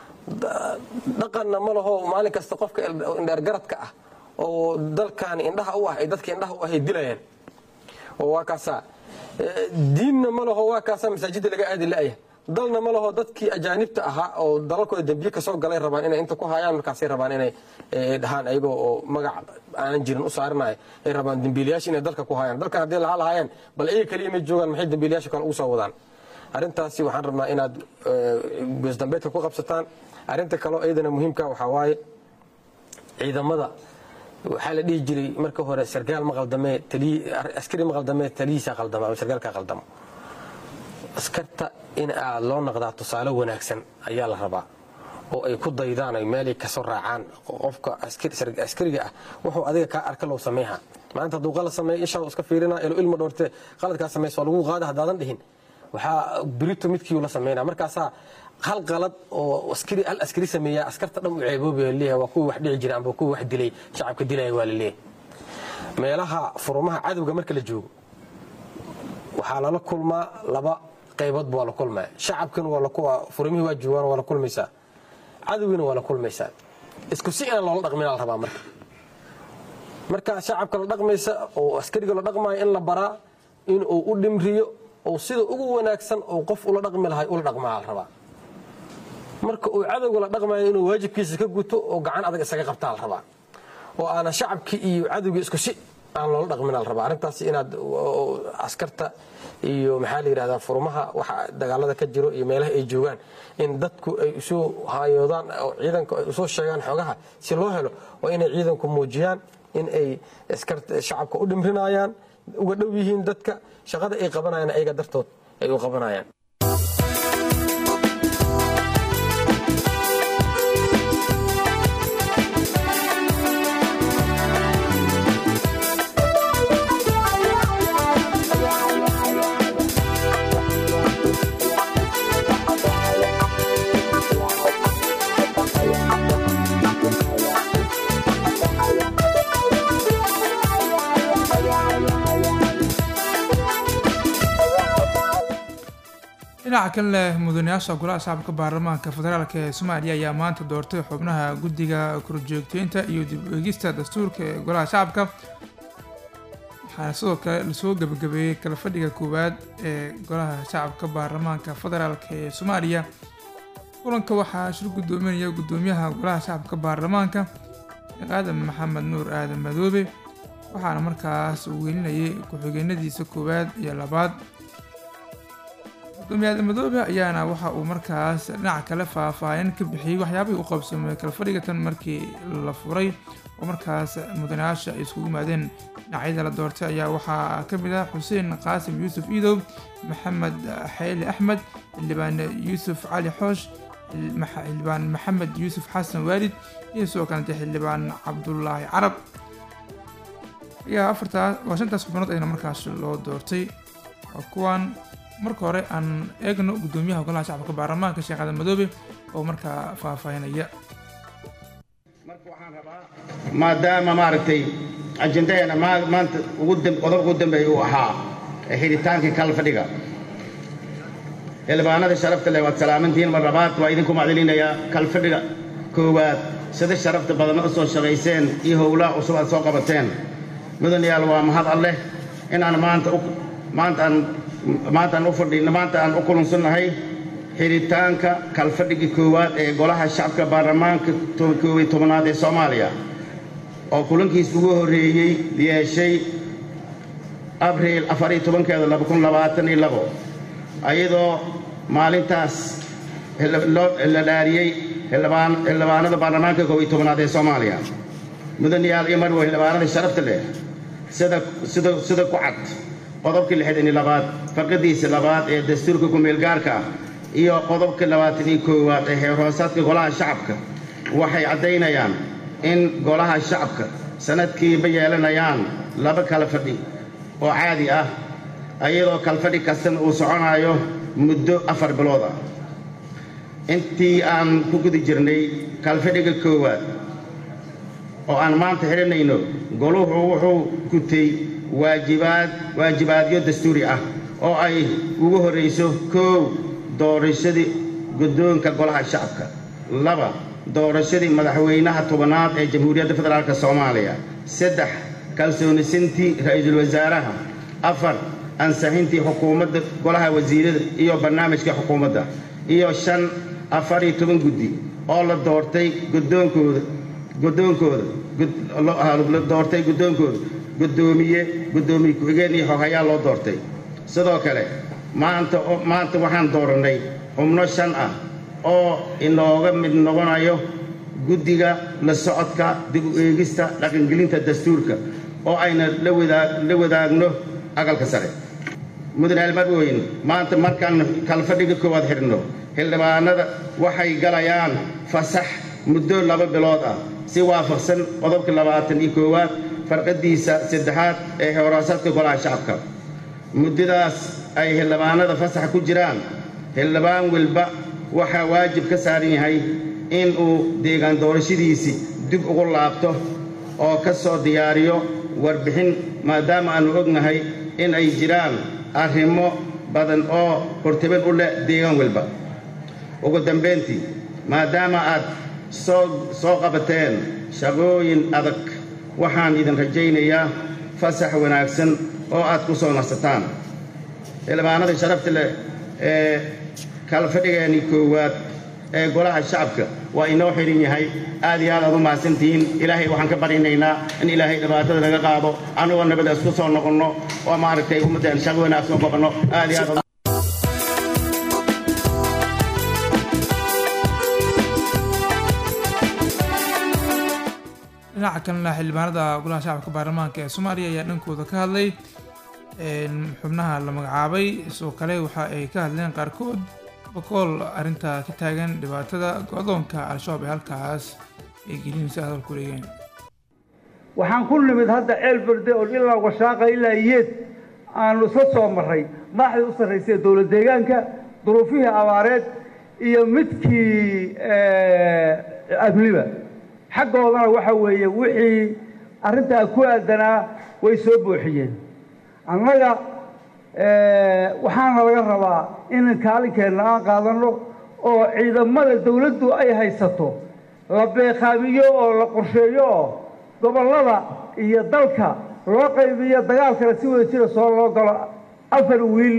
S15: dhaqanna ma laho maalin kasta qofka indheergaradka ah oo dalkaani indhaha u ah ay dadka indhaha u ahay dilayaan oo waa kaasaa diinna ma laho waa kaasaa masaajidda laga aadi la'ya dalna ma laho dadkii ajaanibta ahaa oo dalalkooda dembiye kasoo galay rabaan inay inta ku hayaan markaasay rabaan inay dhahaan ayagoo oo magac aanan jirin u saarinayo ay rabaan dembiilayaasha inay dalka ku hayaan dalkan haddii laha lahaayeen bal iyaga keliya may joogaan maxay dembiilayaasha kale ugu soo wadaan arrintaasi waxaan rabnaa inaad goosdambeedka ku qabsataan arrinta kaleo iyadana muhiimka waxaa waaye ciidamada waxaa la dhihi jiray marka hore sarkaal ma qaldamee askari ma qaldamee taliyiisa qaldama ama sarkaalka qaldamo askarta in aad loo naqdaa tusaale wanaagsan ayaa la rabaa oo ay ku daydaan ay meelay kasoo raacaan qofka askariga ah wuxuu adiga kaa arka loo sameeha maanta hadduu qalad sameeya ishaa iska fiirina ilo ilma dhoorte qaladkaa samaysa waa lagu qaada haddaadan dhihin waxaa birito midkiiu la sameynaa markaasaa hal qalad oo askari hal askari sameeya askarta dhan u ceeboobaya leeyahay waa kuwii wax dhici jira amba kuwii wax dilay shacabka dilaya waa la leeyahay meelaha furumaha cadowga marka la joogo waxaa lala kulmaa laba qaybood baa la kulmaya shacabkina waa furumihii waa joogaan waa la kulmaysaa cadowgiina waa la kulmaysaa isku si inaan loola dhaqmin la rabaa marka marka shacabka la dhaqmaysa oo askariga la dhaqmayo in la baraa in uu u dhimriyo oo sida ugu wanaagsan oo qof ula dhaqmi lahay ula dhaqmaa la rabaa marka uu cadowga la dhaqmayo inuu waajibkiisa ka guto oo gacan adag isaga qabtaa la rabaa oo aanan shacabkii iyo cadowgii isku si aan loola dhaqmin la rabaa arrintaasi inaad askarta iyo maxaa la yidhahdaa furmaha waxa dagaalada ka jiro iyo meelaha ay joogaan in dadku ay usoo haayoodaan oo ciidanku ay usoo sheegaan xogaha si loo helo waa inay ciidanku muujiyaan in ay shacabka u dhimrinayaan uga dhow yihiin dadka shaqada ay qabanayaan ayaga dartood ay u qabanayaan
S1: dhinaca kale mudanayaasha golaha shacabka baarlamaanka federaalk ee soomaaliya ayaa maanta doortay xubnaha guddiga korjoogteynta iyo dib eegista dastuurka ee golaha shacabka waxaana sidoo kale lasoo gebagabeeyey kala fadhiga koowaad ee golaha shacabka baarlamaanka federaalk ee soomaaliya kulanka waxaa shir gudoominaya gudoomiyaha golaha shacabka baarlamaanka aadan maxamed nuur aadan madoobe waxaana markaas uu welinayay ku-xigeenadiisa koowaad iyo labaad gudoomiye aadan madoobe ayaana waxa uu markaas dhinaca kale faahfaahin ka bixiyey waxyaabihii u qabsoomay kala fadhiga tan markii la furay oo markaas mudanayaasha ay iskugu yimaadeen dhinacyada la doortay ayaa waxaa ka mid ah xuseen qaasim yuusuf iidow maxamed xeeli axmed xildhibaan yuusuf cali xoosh xildhibaan maxamed yuusuf xasan waalid iyo sidoo kalete xildhibaan cabdulaahi carab ayaa afartaas waa shantaas xubnood ayna markaas loo doortay waa kuwan marka hore aan eegno gudoomiyaha golaha shacabka baarlamaanka sheekh aadan madoobe oo markaa faahfaahinaya
S16: maadaama maaragtay ajendaheena maanta qodob ugu dambeeya uu ahaa xidhitaankii kala fadhiga xildhibaanada sharafta leh waad salaamantihiin mar labaad waa idinku macdilinayaa kala fadhiga koowaad sida sharafta badan u soo shaqayseen iyo howlaha cusub aad soo qabateen mudanayaal waa mahad alleh inaan maanta u maantaan maantaan u fadhino maanta aan u kulansannahay xiritaanka kalfadhiga koowaad ee golaha shacabka baarlamaanka koob iyo tobanaad ee soomaaliya oo kulankiis ugu horreeyey yeeshay abriil afar iyo tobankeeda laba kun labaatan iyo labo ayadoo maalintaas la dhaariyey xildhibaanada baarlamaanka koob iyo tobanaad ee soomaaliya mudanayaal iyo marwo xildhibaanada sharafta leh sida sida sida ku cad qodobka lixdan iyo labaad farqadiisa labaad ee dastuurka ku-meelgaarka ah iyo qodobka labaatan iyo koowaad ee heer hoosaadka golaha shacabka waxay caddaynayaan in golaha shacabka sanadkiiba yeelanayaan laba kala fadhi oo caadi ah ayadoo kalfadhi kastana uu soconayo muddo afar bilood ah intii aan ku guda jirnay kalfadhiga koowaad oo aan maanta xidhanayno goluhu wuxuu gutay waajibaad waajibaadyo dastuuri ah oo ay ugu horrayso koow doorashadii guddoonka golaha shacabka laba doorashadii madaxweynaha tobanaad ee jamhuuriyadda federaalk soomaaliya saddex kalsoonisintii ra'iisul wasaaraha afar ansixintii xukuumadda golaha wasiirada iyo barnaamijka xukuumadda iyo shan afar iyo toban guddi oo la doortay guddoonkooda guddoonkooda la doortay guddoonkooda guddoomiye guddoomiye ku-xigeen iyo xoghayaa loo doortay sidoo kale maanta maanta waxaan doorannay xubno shan ah oo inooga mid noqonayo guddiga la socodka dib u eegista dhaqangelinta dastuurka oo ayna la wadaagno aqalka sare mudane almadweyne maanta markaan kalfadhiga koowaad xidhno xildhibaanada waxay galayaan fasax muddo laba bilood ah si waafaqsan qodobka labaatan iyo koowaad farqadiisa saddexaad ee hooraasaadka golaha shacabka muddadaas ay xildhibaanada fasax ku jiraan xildhibaan walba waxaa waajib ka saaran yahay in uu deegaan doorashadiisii dib ugu laabto oo ka soo diyaariyo warbixin maadaama aannu ognahay in ay jiraan arrimo badan oo hortaban u leh deegaan walba ugu dambayntii maadaama aad soo soo qabateen shaqooyin adag waxaan idin rajaynayaa fasax wanaagsan oo aad ku soo nasataan xildhibaanada sharafta leh ee kalfadhigeennii koowaad ee golaha shacabka waa inoo xihan yahay aad iyo aad aad u mahadsantihiin ilaahay waxaan ka barinaynaa in ilaahay dhibaatada naga qaado anigoo nabada isku soo noqonno oo maaragtay ummadeen shaqo wanaagsan u qabanno aad iyo aad
S1: dhinaca kalena xildhibaanada golaha shacabka baarlamaanka ee soomaaliya ayaa dhankooda ka hadlay xubnaha la magacaabay sidoo kale waxa ay ka hadleen qaarkood bakool arrinta ka taagan dhibaatada go-doonka al-shabaab ee halkaas ay gelinaysa hadalku leeyahin
S17: waxaan ku nimid hadda ceel berde oo ilaa washaaqa ilaa yeed aanu isla soo marray madaxdii u sarraysay dowlad deegaanka duruufihii abaareed iyo midkii amniba xaggoodana waxa weeye wixii arrintaa ku aadanaa way soo booxiyeen annaga waxaana laga rabaa in kaalinkeenna aan qaadanno oo ciidamada dawladdu ay haysato la beeqaamiyo oo la qorsheeyo oo gobollada iyo dalka loo qaybiyo dagaalkana si wada jira soo loo galo afar wiil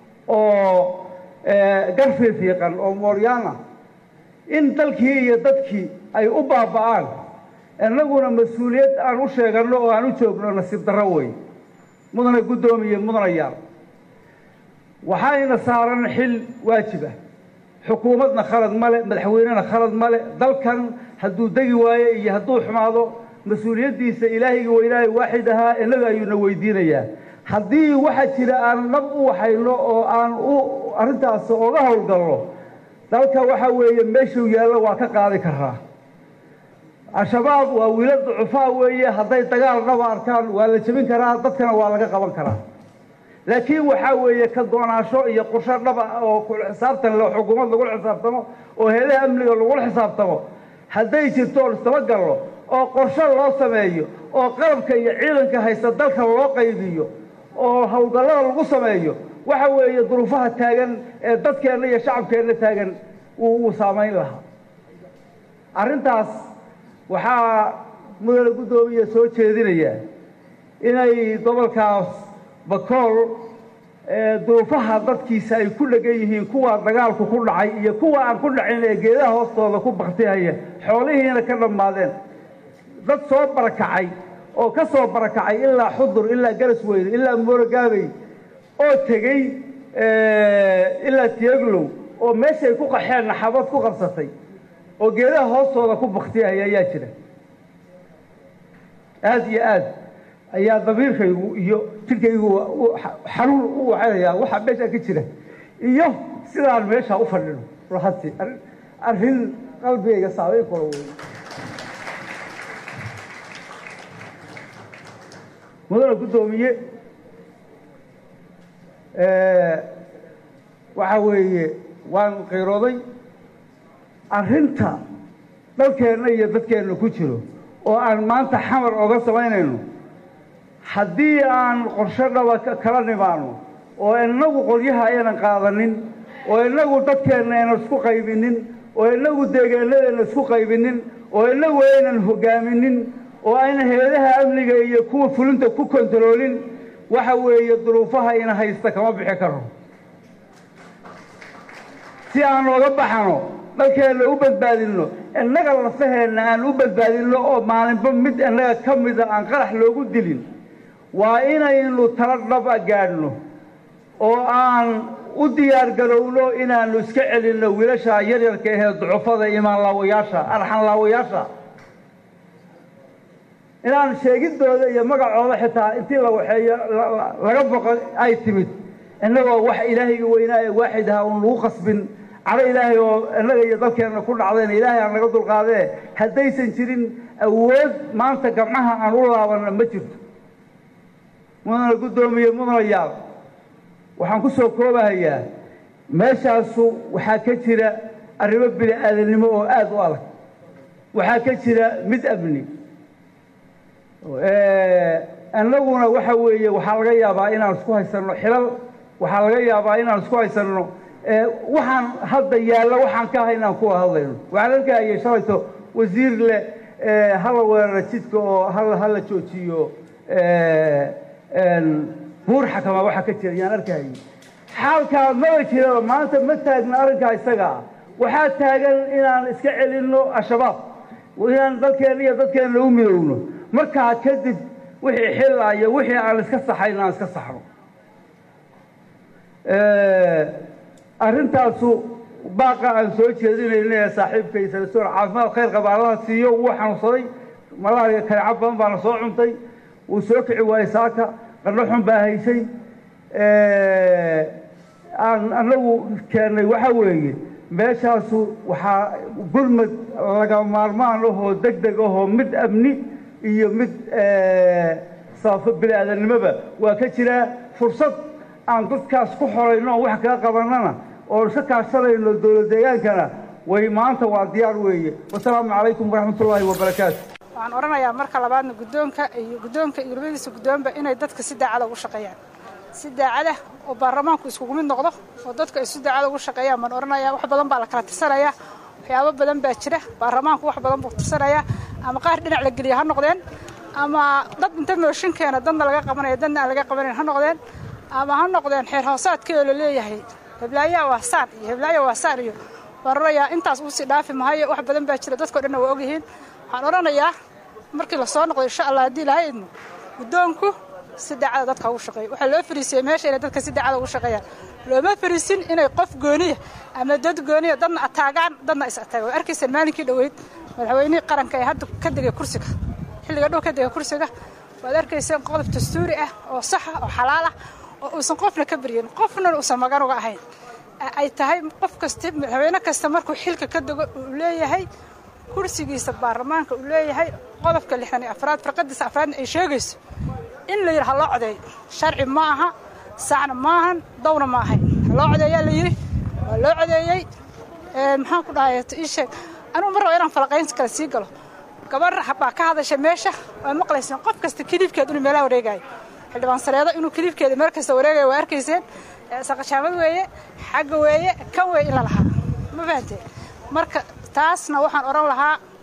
S17: oo garfiifiiqan oo mooryaana in dalkii iyo dadkii ay u baaba'aan innaguna mas-uuliyad aan u sheeganno oo aan u joogno nasiib darro wey mudana guddoomiye mudanayaal waxayna saaran xil waajib ah xukuumadna khalad male madaxweynena khalad male dalkan hadduu degi waayo iyo hadduu xumaado mas-uuliyaddiisa ilaahayga weynaahay waaxid ahaa innaga ayuuna weydiinayaa haddii waxaa jira aan nab u waxayno oo aan u arrintaas oga howlgalno dalka waxaa weeye meeshuu yaallo waa ka qaadi karaa al-shabaab waa wiila ducufaa weeye hadday dagaal dhaba arkaan waa la jebin karaa dadkana waa laga qaban karaa laakiin waxaa weeye ka doonaansho iyo qorsho dhaba oo xisaabtan le xukuumad lagula xisaabtamo oo heelaha amniga lagula xisaabtamo hadday jirto oon istabagalno oo qorsho loo sameeyo oo qalabka iyo ciidanka haysta dalka loo qaybiyo oo howlgallada lagu sameeyo waxa weeye duruufaha taagan ee dadkeenna iyo shacabkeenna taagan wuu saamayn lahaa arrintaas waxaa mudane guddoomiya soo jeedinaya inay gobolkaas bakool duruufaha dadkiisa ay ku dhegan yihiin kuwa dagaalku ku dhacay iyo kuwa aan ku dhacin ee geedaha hoostooda ku baktihaya xoolihiina ka dhammaadeen dad soo barakacay oo ka soo barakacay ilaa xudur ilaa garasweyne ilaa moorogaabey oo tegey ilaa tiyaglow oo meeshay ku qaxeenna xabad ku qabsatay oo geedaha hoostooda ku baktihaya ayaa jira aada iyo aad ayaa damiirkaygu iyo jirkaygu xanuun u wacanayaa waxaa meeshaa ka jira iyo sidaan meeshaa u fadhino ruxantii arrin qalbigayga saameyn karo wey mudane guddoomiye waxa weeye waan qiirooday arrinta dalkeenna iyo dadkeenna ku jiro oo aan maanta xamar oga samaynayno haddii aan qorshe dhaba kala nimaano oo innagu qolyaha aynan qaadanin oo innagu dadkeenna aynan isku qaybinin oo innagu deegaanadeenna isku qaybinin oo innagu aynan hogaaminin oo aynan heedaha amniga iyo kuwa fulinta ku kontaroolin waxa weeye duruufaha ina haysta kama bixi karo si aan ooga baxano dalkeenna u badbaadinno innaga lafaheenna aan u badbaadinno oo maalinba mid innaga ka mida aan qarax loogu dilin waa inaynu tala dhaba gaadhno oo aan u diyaar garowno inaannu iska celinno wiilasha yaryarka ahee ducufada imaanlaawayaasha arxanlaawayaasha inaan sheegidooda iyo magacooda xitaa intii la waxeeyo laga boqo ay timid innagoo wax ilaahayga weynaa ee waaxid aha uun lagu qasbin cado ilaahay oo innaga iyo dalkeenna ku dhacdayna ilaahay aan laga dulqaadee haddaysan jirin awood maanta gamcaha aan u laabanna ma jirto mudana guddoomiye mudanayaal waxaan ku soo koobahayaa meeshaasu waxaa ka jira arrimo bini aadamnimo oo aada u adag waxaa ka jira mid amni innaguna waxa weeye waxaa laga yaabaa inaan isku haysanno xilal waxaa laga yaabaa inaan isku haysanno waxaan hadda yaalla waxaan ka ahay inaan kuwa hadlayno waxaan arkahayay shalayto wasiir leh hala weerara jidka oo hal hala joojiyo buur xakama waxa ka jira yaan arkahayay xaalkaa maba jiraba maanta ma taagna arrinkaa isaga ah waxaa taagan inaan iska celinno al-shabaab inaan dalkeenna iyo dadkeenna u midowno markaa kadib wixii xilla iyo wixii aan iska saxayn aan iska saxno arrintaasu baaqa aan soo jeedinayna ee saaxiibkay sanasoor caafimaad khayr qaba allaha siiyo wuu xanuunsaday malaariya kalecab badan baana soo cuntay wuu soo kici waayey saaka qandho xun baa haysay aan annagu keennay waxa weeye meeshaasu waxaa gurmad laga maarmaan ahoo deg deg ahoo mid amni iyo mid sabafo bini aadamnimoba waa ka jiraa fursad aan dadkaas ku xorayno oo wax kaga qabanana oo iska kaashanayno dowlad deegaankana way maanta waa diyaar weeye wasalaamu calaykum waraxmat ullaahi wabarakaatu
S18: waxaan odhanayaa marka labaadna guddoonka iyo guddoonka iyo labadiisa guddoonba inay dadka si daacada ugu shaqeeyaan si daacada oo baarlamaanku iskugu mid noqdo oo dadka ay si daacada ugu shaqeeyaan baan odhanayaa wax badan baa la kala tirsanayaa waxyaabo badan baa jira baarlamaanku wax badan buu tirsanayaa ama qaar dhinac la geliya ha noqdeen ama dad inta mooshinkeena dadna laga qabanaya dadna aan laga qabanayn ha noqdeen ama ha noqdeen xeer hoosaadkii oo la leeyahay heblaayaa waa saan iyo heblaaya waa saan iyo baan odhanayaa intaas uu sii dhaafi mahayo wax badan baa jira dadkao dhanna waa ogyihiin waxaan odhanayaa markii la soo noqdo insha allah haddii ilahay idmo guddoonku si daacada dadka ugu shaqeeyo waxaa loo fariisiyey meesha inay dadka si daacada ugu shaqeeyaan looma fariisin inay qof gooniya ama dad gooniya dadna ataagaan dadna is ataagaan waa arkaysaan maalinkii dhoweyd madaxweynihii qaranka ee hadda ka degay kursiga xilliga dhow ka degay kursiga waad arkayseen qodob dastuuri ah oo saxa oo xalaal ah oo uusan qofna ka baryin qofna uusan magan uga ahayn ay tahay qof kasta madaxweyne kasta markuu xilka ka dego uu leeyahay kursigiisa baarlamaanka uu leeyahay qodobka lixdan iyo afraad farqadiisa afraadna ay sheegayso in la yidhi ha loo codeeyo sharci ma aha saacna maahan dawna ma ahayn ha loo codeeyaa la yidhi waa loo codeeyey maxaan ku dhahay ii sheeg anugu mar raba inaan falaqayn kale sii galo gabar baa ka hadasha meesha waa maqlayseen qof kasta kiliibkeed inuu meelaha wareegayo xildhibaan sareedo inuu kiliibkeeda meel kasta wareegayo waa arkayseen saqashaamad weeye xagga weeye kan weeye in la lahaa ma fahanteen marka taasna waxaan odhan lahaa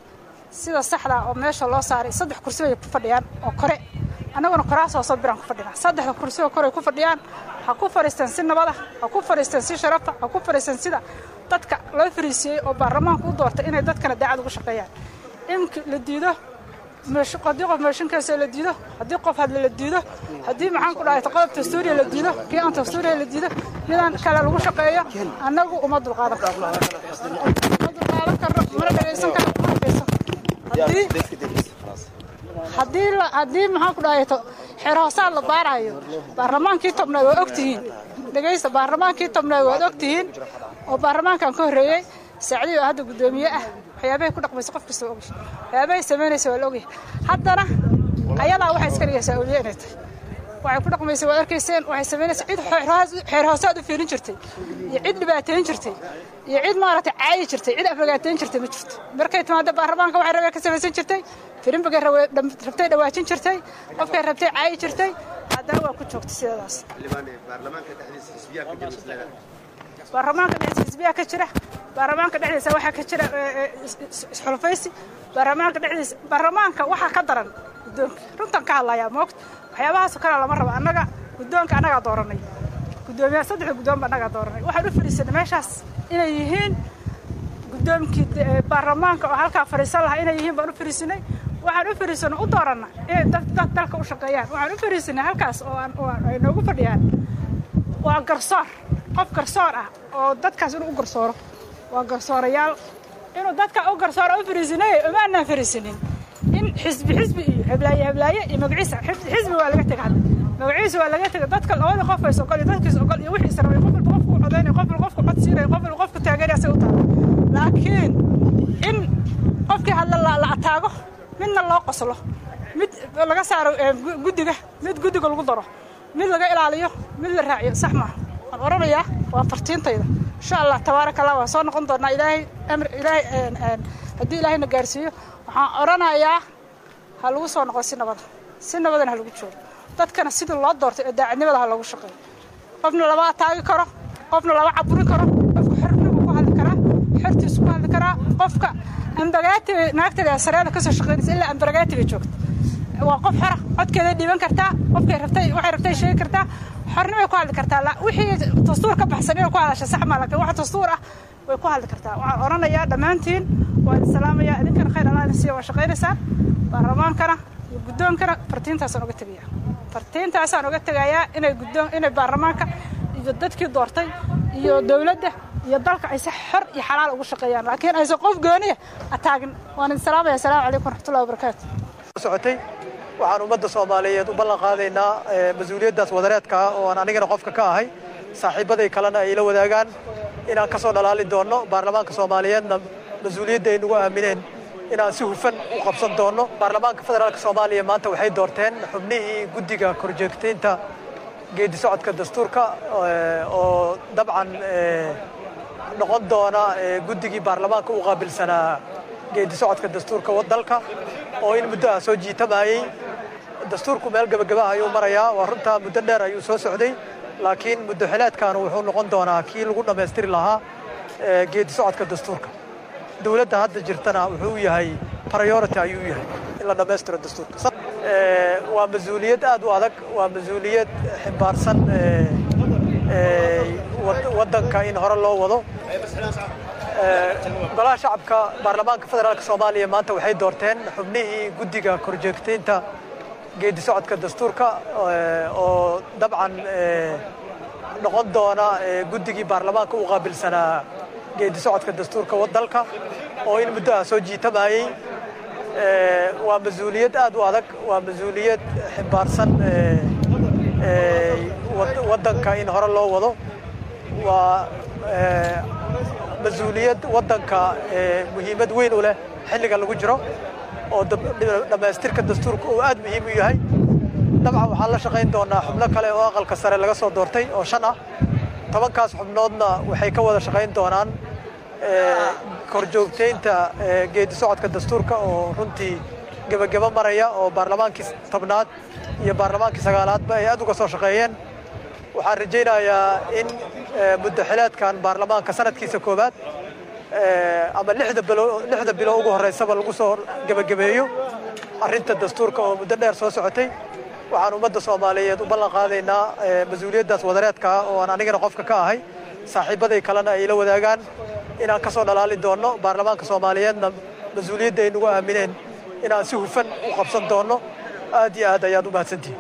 S18: sida saxda oo meesha loo saaray saddex kursi bay ku fadhiyaan oo kore annaguna koraas hoosoo biraan ku fadhinaa saddexda kursi oo kore ku fadhiyaan ha ku fadhiisteen si nabada ha ku fadhiisteen si sharafa ha ku fadhiisteen sida dadka loo fariisiyey oo baarlamaanku u doortay inay dadkana daacad ugu shaqeeyaan imki la diido haddii qof meeshinkaasa la diido haddii qof hadle la diido haddii maxaan ku dhahay qodob dastuuriya la diido kii aan dastuuriya la diido midaan kale lagu shaqeeyo annagu uma dulqaadan karno uma dulqaadan karno mana dhagaysan karno mana dhagaysan haddii haddii la haddii maxaan ku dhahay xeer hoosaad la baarayo baarlamaankii tobnaad waa ogtihiin dhegaysta baarlamaankii tobnaad waad ogtihiin oo baarlamaankan ka horreeyey saacdii oo hadda guddoomiye ah waxyaabahay ku dhaqmaysa qof kasta ogy waxyaabahay samaynaysa waa la ogyahay haddana ayadaa waxay iska dhigaysaa awliye inay tahay waxay ku dhaqmaysa waad arkayseen waxay samaynaysa cid xeer hoosaad u fiirin jirtay iyo cid dhibaateyn jirtay iyo cid maaragtay caayi jirtay cid aflagaateyn jirtay ma jirto markay timaado baarlamaanka waxay rabeen ka samaysan jirtay firinbagay rabtay dhawaajin jirtay qofkay rabtay caayi jirtay haddana waa ku joogtay sidadaas baarlamaanka dhexdiisa xisbiyaa ka jira baarlamaanka dhexdiisa waxaa ka jira isxulufaysi baarlamaanka dhexdiisa baarlamaanka waxaa ka daran guddoonka runtan ka hadlayaa moogta waxyaabahaasoo kale lama rabo annaga guddoonka annagaa dooranay guddoomiyaha saddexda guddoon ba annagaa dooranay waxaan u fadhiisanay meeshaas inay yihiin guddoomkii baarlamaanka oo halkaa fadhiisan lahaa inay yihiin baan u fadhiisanay waxaan u fadhiisanay u dooranna inay dad dalka u shaqeeyaan waxaan u fadhiisanay halkaas oo ay noogu fadhiyaan waa garsoor qof garsoor ah oo dadkaas inuu u garsooro waa garsoorayaal inuu dadka u garsooro u fariisinay uma anaan fariisinin in xisbi xisbi iyo heblaaye heblaaye iyo magaciisa xisbi waa laga tega hadda magaciisa waa laga tega dadka labada qof ay ogol iyo dadkiisa ogol iyo wixiisa rabay qof walba qofku codaynay qof walba qofku cod siinay qof walba qofku taageeraya say u tahay laakiin in qofkii hadla la ataago midna loo qoslo mid laga saaro guddiga mid guddiga lagu daro mid laga ilaaliyo mid la raaciyo sax maaha waan oranayaa waa fartiintayda insha allah tabaaraka allah waan soo noqon doonaa ilaahay amr ilaahay haddii ilaahayna gaarsiiyo waxaan oranayaa ha lagu soo noqdo si nabada si nabadana ha lagu joogo dadkana sidii loo doortay ee daacadnimada ha loogu shaqeeyo qofna lama ataagi karo qofna lama caburin karo qofka xornimuu ku hadli karaa xortiisu ku hadli karaa qofka ambagaati naagteeda sareeda kasoo shaqeynaysa ilaa ambagaati bay joogta waa qof xora codkeeday dhiiban kartaa qofkay rabtay waxay rabtay sheegi kartaa xornimay ku hadli kartaa wixii dastuur ka baxsan inay ku hadasha sax maa laakiin wax dastuur ah way ku hadli kartaa waxaan odhanayaa dhammaantiin waan idin salaamayaa idinkana khayr allah idin siiya waa shaqaynaysaan baarlamaankana iyo guddoonkana fartiintaasaan oga tegaya fartiintaasaan oga tegayaa inay guddoon inay baarlamaanka iyo dadkii doortay iyo dowladda iyo dalka ay si xor iyo xalaal ugu shaqeeyaan laakiin aysan qof gooniya ataagin waan idin salaamaya asalaamu calaykum waraxmatullahi wabarakaatu
S19: socotay waxaan ummadda soomaaliyeed u ballan qaadaynaa mas-uuliyaddaas wadareedka ah oo aan anigana qofka ka ahay saaxiibaday kalena ay la wadaagaan inaan ka soo dhalaali doonno baarlamaanka soomaaliyeedna mas-uuliyadda ay nagu aamineen inaan si hufan u qabsan doonno baarlamaanka federaalk soomaaliya maanta waxay doorteen xubnihii guddiga korjoogtaynta geedi socodka dastuurka oo dabcan noqon doona guddigii baarlamaanka u qaabilsanaa geedi socodka dastuurka dalka oo in muddo ah soo jiitamayey dastuurku meel gebagabaha ayuu marayaa waa runtaa muddo dheer ayuu soo socday laakiin muddo xileedkaanu wuxuu noqon doonaa kii lagu dhammaystiri lahaa geedi socodka dastuurka dowladda hadda jirtana wuxuu yahay priority ayuu yahay in la dhammaystiro dastuurka waa mas-uuliyad aad u adag waa mas-uuliyad ximbaarsan waddanka in hore loo wado golaha shacabka baarlamaanka federaalk soomaaliya maanta waxay doorteen xubnihii guddiga korjoogtaynta geedi socodka dastuurka oo dabcan noqon doona guddigii baarlamaanka u qaabilsanaa geedi socodka dastuurka dalka oo in muddo ah soo jiitamayey waa mas-uuliyad aad u adag waa mas-uuliyad ximbaarsan waddanka in hore loo wado waa mas-uuliyad waddanka muhiimad weyn u leh xilliga lagu jiro oo dhammaystirka dastuurka uu aad muhiim u yahay dabcan waxaan la shaqayn doonaa xubno kale oo aqalka sare laga soo doortay oo shan ah tobankaas xubnoodna waxay ka wada shaqayn doonaan korjoogtaynta geedi socodka dastuurka oo runtii gebageba maraya oo baarlamaankii tobnaad iyo baarlamaankii sagaalaadba ay aad uga soo shaqeeyeen waxaan rajaynayaa in muddo xileedkan baarlamaanka sanadkiisa koowaad ama lixda bilo lixda bilo ugu horreysaba lagu soo gebagabeeyo arrinta dastuurka oo muddo dheer soo socotay waxaan ummadda soomaaliyeed u ballan qaadaynaa mas-uuliyaddaas wadareedka ah oo aan anigana qofka ka ahay saaxiibaday kalena ay la wadaagaan inaan ka soo dhalaali doonno baarlamaanka soomaaliyeedna mas-uuliyadda ay nagu aamineen inaan si hufan u qabsan doonno aad iyo aad ayaad u mahadsantihin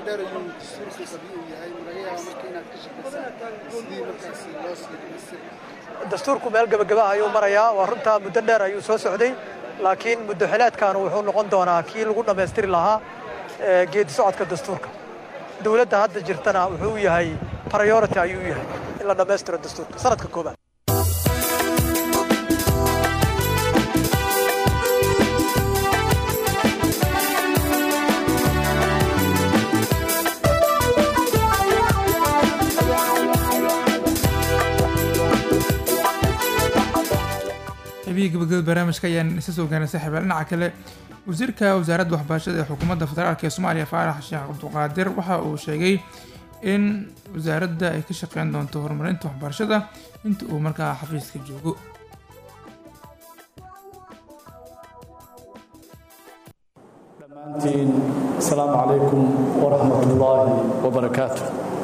S19: dastuurku meel gebagaba ayuu marayaa waa runtaa muddo dheer ayuu soo socday laakiin muddo xileedkaanu wuxuu noqon doonaa kii lagu dhammaystiri lahaa geedi socodka dastuurka dowladda hadda jirtana wuxuu yahay priority ayuu yahay in la dhammaystiro dastuurka sanadka koobaad
S1: xibihii gabagabada barnaamijka ayaan isa soo gaarnay saaxiibaal dhinaca kale wasiirka wasaaradda waxbarashada ee xukuumadda federaalk ee soomaaliya faarax sheekh cabduqaadir waxa uu sheegay in wasaaradda ay ka shaqeyn doonto horumarinta waxbarashada inta uu markaa xafiiska joogo
S20: dhammaantiin asalaamu calaykum waraxmat ullaahi wabarakaatu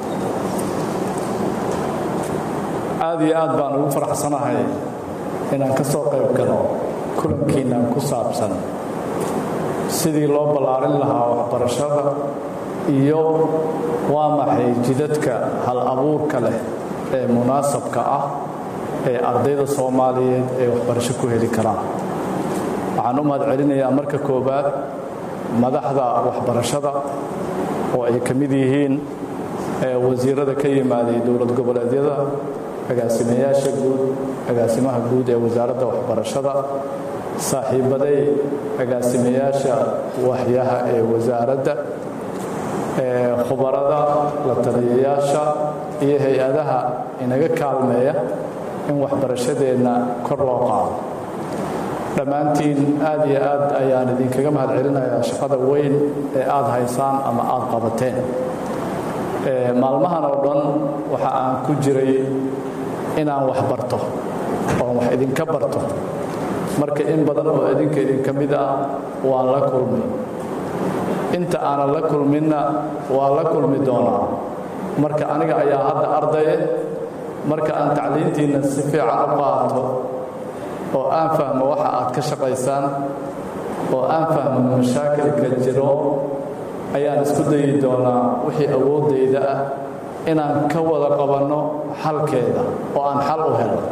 S20: aad iyo aad baan ugu faraxsanahay inaan ka soo qayb galo kulankiinnan ku saabsan sidii loo ballaarin lahaa waxbarashada iyo waa maxay jidadka hal abuurka leh ee munaasabka ah ee ardayda soomaaliyeed ay waxbarasho ku heli karaan waxaan u mahad celinayaa marka koowaad madaxda waxbarashada oo ay ka mid yihiin wasiirada ka yimaaday dowlad goboleedyada agaasimayaasha guud agaasimaha guud ee wasaaradda waxbarashada saaxiibaday agaasimayaasha waxyaha ee wasaaradda khubarada la taliyayaasha iyo hay-adaha inaga kaalmeeya in waxbarashadeenna kor loo qaado dhammaantiin aad iyo aad ayaan idinkaga mahad celinayaa shaqada weyn ee aad haysaan ama aad qabateen maalmahan oo dhan waxa aan ku jiray inaan wax barto oon wax idinka barto marka in badan oo idinka idinka mid ah waan la kulmay inta aanan la kulminna waa la kulmi doonaa marka aniga ayaa hadda ardaye marka aan tacliintiinna si fiican u qaato oo aan fahmo waxa aad ka shaqaysaan oo aan fahmo mashaakilka jiro ayaan isku dayi doonaa wixii awooddayda ah inaan ka wada qabanno xalkeeda oo aan xal u helo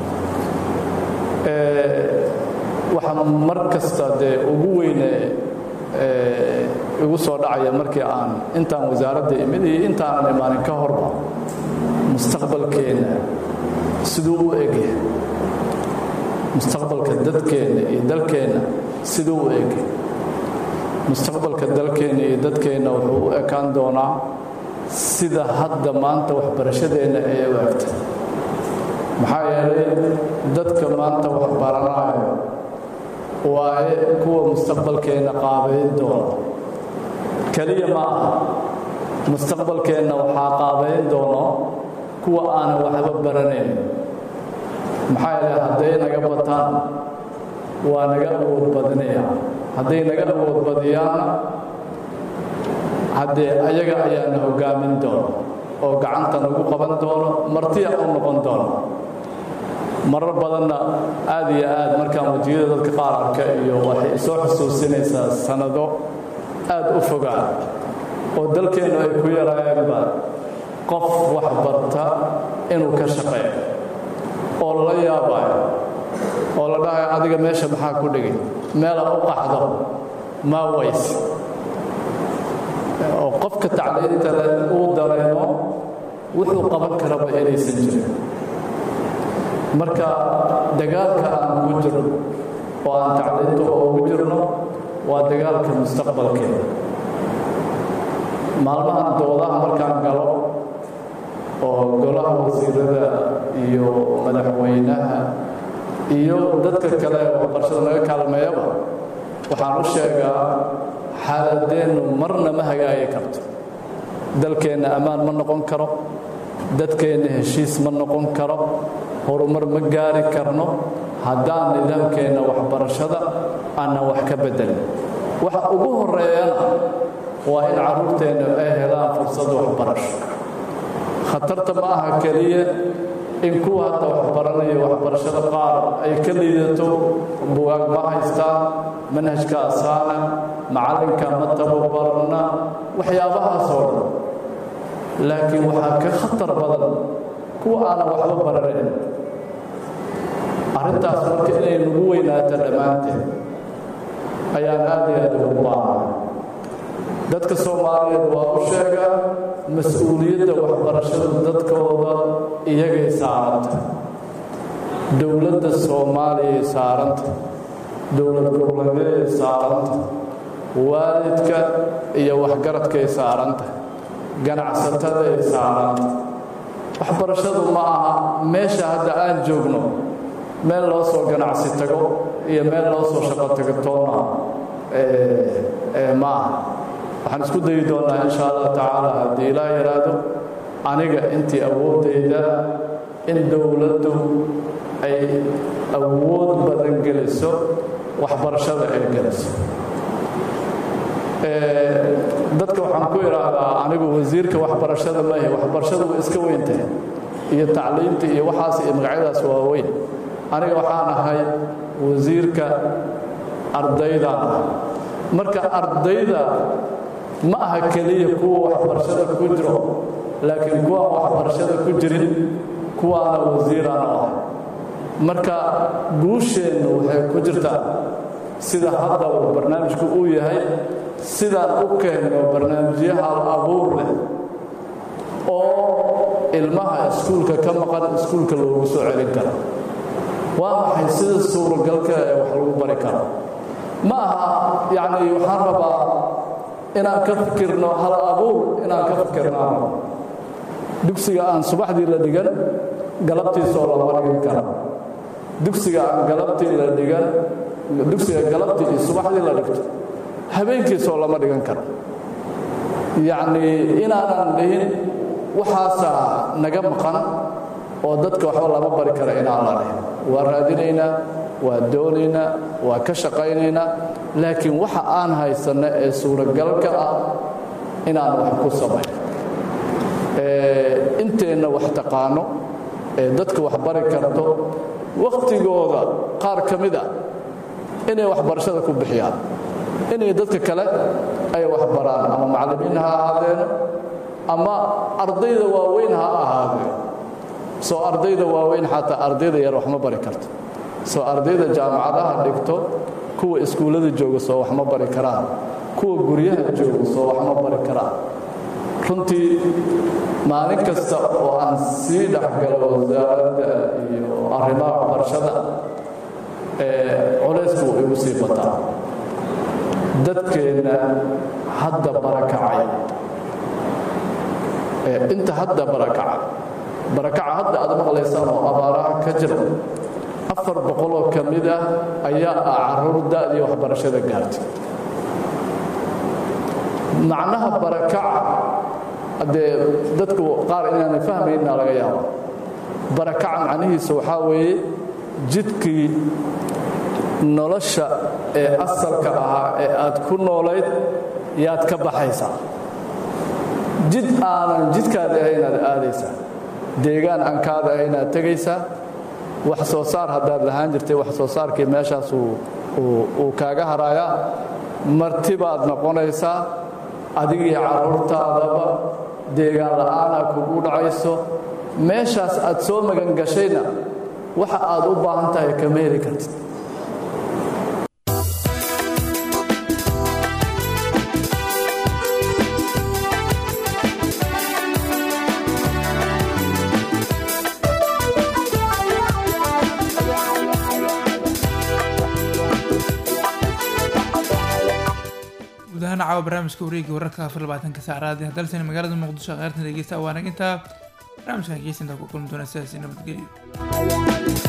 S20: waxaa mar kasta dee ugu weyne igu soo dhacaya markii aan intaan wasaaradda imid iyo intaanan imaanin ka horba mustaqbalkeenna siduu u egyahay mustaqbalka dadkeenna iyo dalkeenna siduu u egyahay mustaqbalka dalkeenna iyo dadkeenna wuxuu u ekaan doonaa sida hadda maanta waxbarashadeenna ay u egta maxaa yeelay dadka maanta wax baranaayo waaye kuwa mustaqbalkeenna qaabayn doona keliya ma aha mustaqbalkeenna waxaa qaabayn doono kuwa aanan waxba baranayn maxaa yeelay hadday naga bataan waa naga awood badinaya hadday naga awood badiyaanna haddee ayaga ayaana hoggaamin doono oo gacanta nagu qaban doono martiya u noqon doono marar badanna aad iyo aad markaan wejiyada dadka qaar arka iyo waxay soo xusuusinaysaa sannado aad u fogaan oo dalkeennu ay ku yaraayeenba qof wax barta inuu ka shaqeeyo oo lala yaabayo oo la dhahayo adiga meesha maxaa ku dhigay meela u qaxdo maa ways oo qofka tacliinta leh uu dareemo wuxuu qaban karaba inaysan jirin marka dagaalka aan ku jirno oo aan tacliinta ugu jirno waa dagaalka mustaqbalkeeda maalmahan doodaha markaan galo oo golaha wasiirada iyo madaxweynaha iyo dadka kale waxbarashada laga kaalmeeyaba waxaan u sheegaa xaaladeennu marna ma hagaagi karto dalkeenna ammaan ma noqon karo dadkeenna heshiis ma noqon karo horumar ma gaari karno haddaan nidaamkeenna waxbarashada aanan wax ka beddelin waxa ugu horeeyana waa in carruurteenna ay helaan fursad waxbarasho khatarta ma aha keliya in kuwa hadda waxbaranaya waxbarashada qaar ay ka liidato bugaag ma haystaan manhajka asaana macallinka ma tababarna waxyaabahaasoo dhan laakiin waxaa ka khatar badan kuwa aanan waxba baranayn arrintaas marka inay nagu weynaato dhammaanteed ayaan aad iyo aad ugu baahnay dadka soomaaliyeed waa u sheegaa mas-uuliyadda waxbarashada dadkooda iyagay saaranta dowladda soomaaliyay saaranta dowlad goboleedyay saaranta waalidka iyo waxgaradkay saaranta ganacsataday saaranta waxbarashadu ma aha meesha hadda aan joogno meel loo soo ganacsi tago iyo meel loo soo shaqo tago toona ma aha waxaan isku dayi doonnaa insha allah tacaala haddii ilaa yaraado aniga intii awooddayda in dowladdu ay awood badan geliso waxbarashada ay geliso dadka waxaan ku idhaahdaa anigu wasiirka waxbarashada maahe waxbarashadu way iska weyntahay iyo tacliimta iyo waxaas iyo magacyadaas waa weyn aniga waxaan ahay wasiirka ardaydaan ah marka ardayda ma aha keliya kuwa waxbarashada ku jiro laakiin kuwaan waxbarashada ku jirin kuwaana wasiiraan u ahay marka guusheennu waxay ku jirtaa sida hadda uu barnaamijku uu yahay sidaan u keenno barnaamijyo hal abuur leh oo ilmaha iskuulka ka maqan iskuulka loogu soo celin karo waa maxay sida suuragalka ee wax lagu bari karo ma aha yacni waxaan rabaa inaan ka fikirno hal abuur inaan ka fikirnaano dugsiga aan subaxdii la dhigan galabtiisoo lama dhigin kara dugsiga aan galabtii la dhigan dugsiga galabtii iyo subaxdii la dhigto habeenkiisoo lama dhigan karo yacnii inaanan dhihin waxaasaa naga maqan oo dadka waxba lama bari kara inaan la dhihin waa raadinaynaa waa doonaynaa waa ka shaqaynaynaa laakiin waxa aan haysanno ee suuragalka ah inaan wax ku samayn inteenna wax taqaano ee dadka wax bari karto wakhtigooda qaar ka mid a inay waxbarashada ku bixiyaan inay dadka kale ay wax baraan ama macallimiin ha ahaadeeno ama ardayda waaweyn ha ahaadeen soo ardayda waaweyn xataa ardayda yar wax ma bari karto soo ardayda jaamacadaha dhigto kuwa iskuullada jooga soo wax ma bari karaan kuwa guryaha jooga soo wax ma bari karaan runtii maalin kasta oo aan sii dhexgalo wasaaradda iyo arrimaha waxbarashada culaysku wuu igu sii bataa dadkeenna hadda barakacay inta hadda barakaca barakaca hadda aad maqlaysaan oo abaaraha ka jira afar boqoloo ka mid ah ayaa ah carruur da'dii waxbarashada gaartay macnaha barakaca dee dadku qaar inaanay fahmayna laga yaaba barakaca macnihiisa waxaa weeye jidkii nolosha ee asalka ahaa ee aad ku noolayd yaad ka baxaysaa jid aanan jidkaada ahaynaad aadaysaa deegaan aan kaada ahaynaad tegaysaa wax soo saar haddaad lahaan jirtay wax soo saarkii meeshaas uu kaaga haraayaa marti baad noqonaysaa adigii carruurtaadaba deegaan la'aanaa kugu dhacayso meeshaas aad soo magan gashayna waxa aad u baahan tahay kama heli kartid
S1: guud ahaan caawa barnaamijka wareegga wararka afar labaatanka saacraadi hadalsani magaalada muqdisho kheyrtan dhegeysta waanag intaa barnaamijkan geesinta ku kulmi doona sidaasi nabadgelyo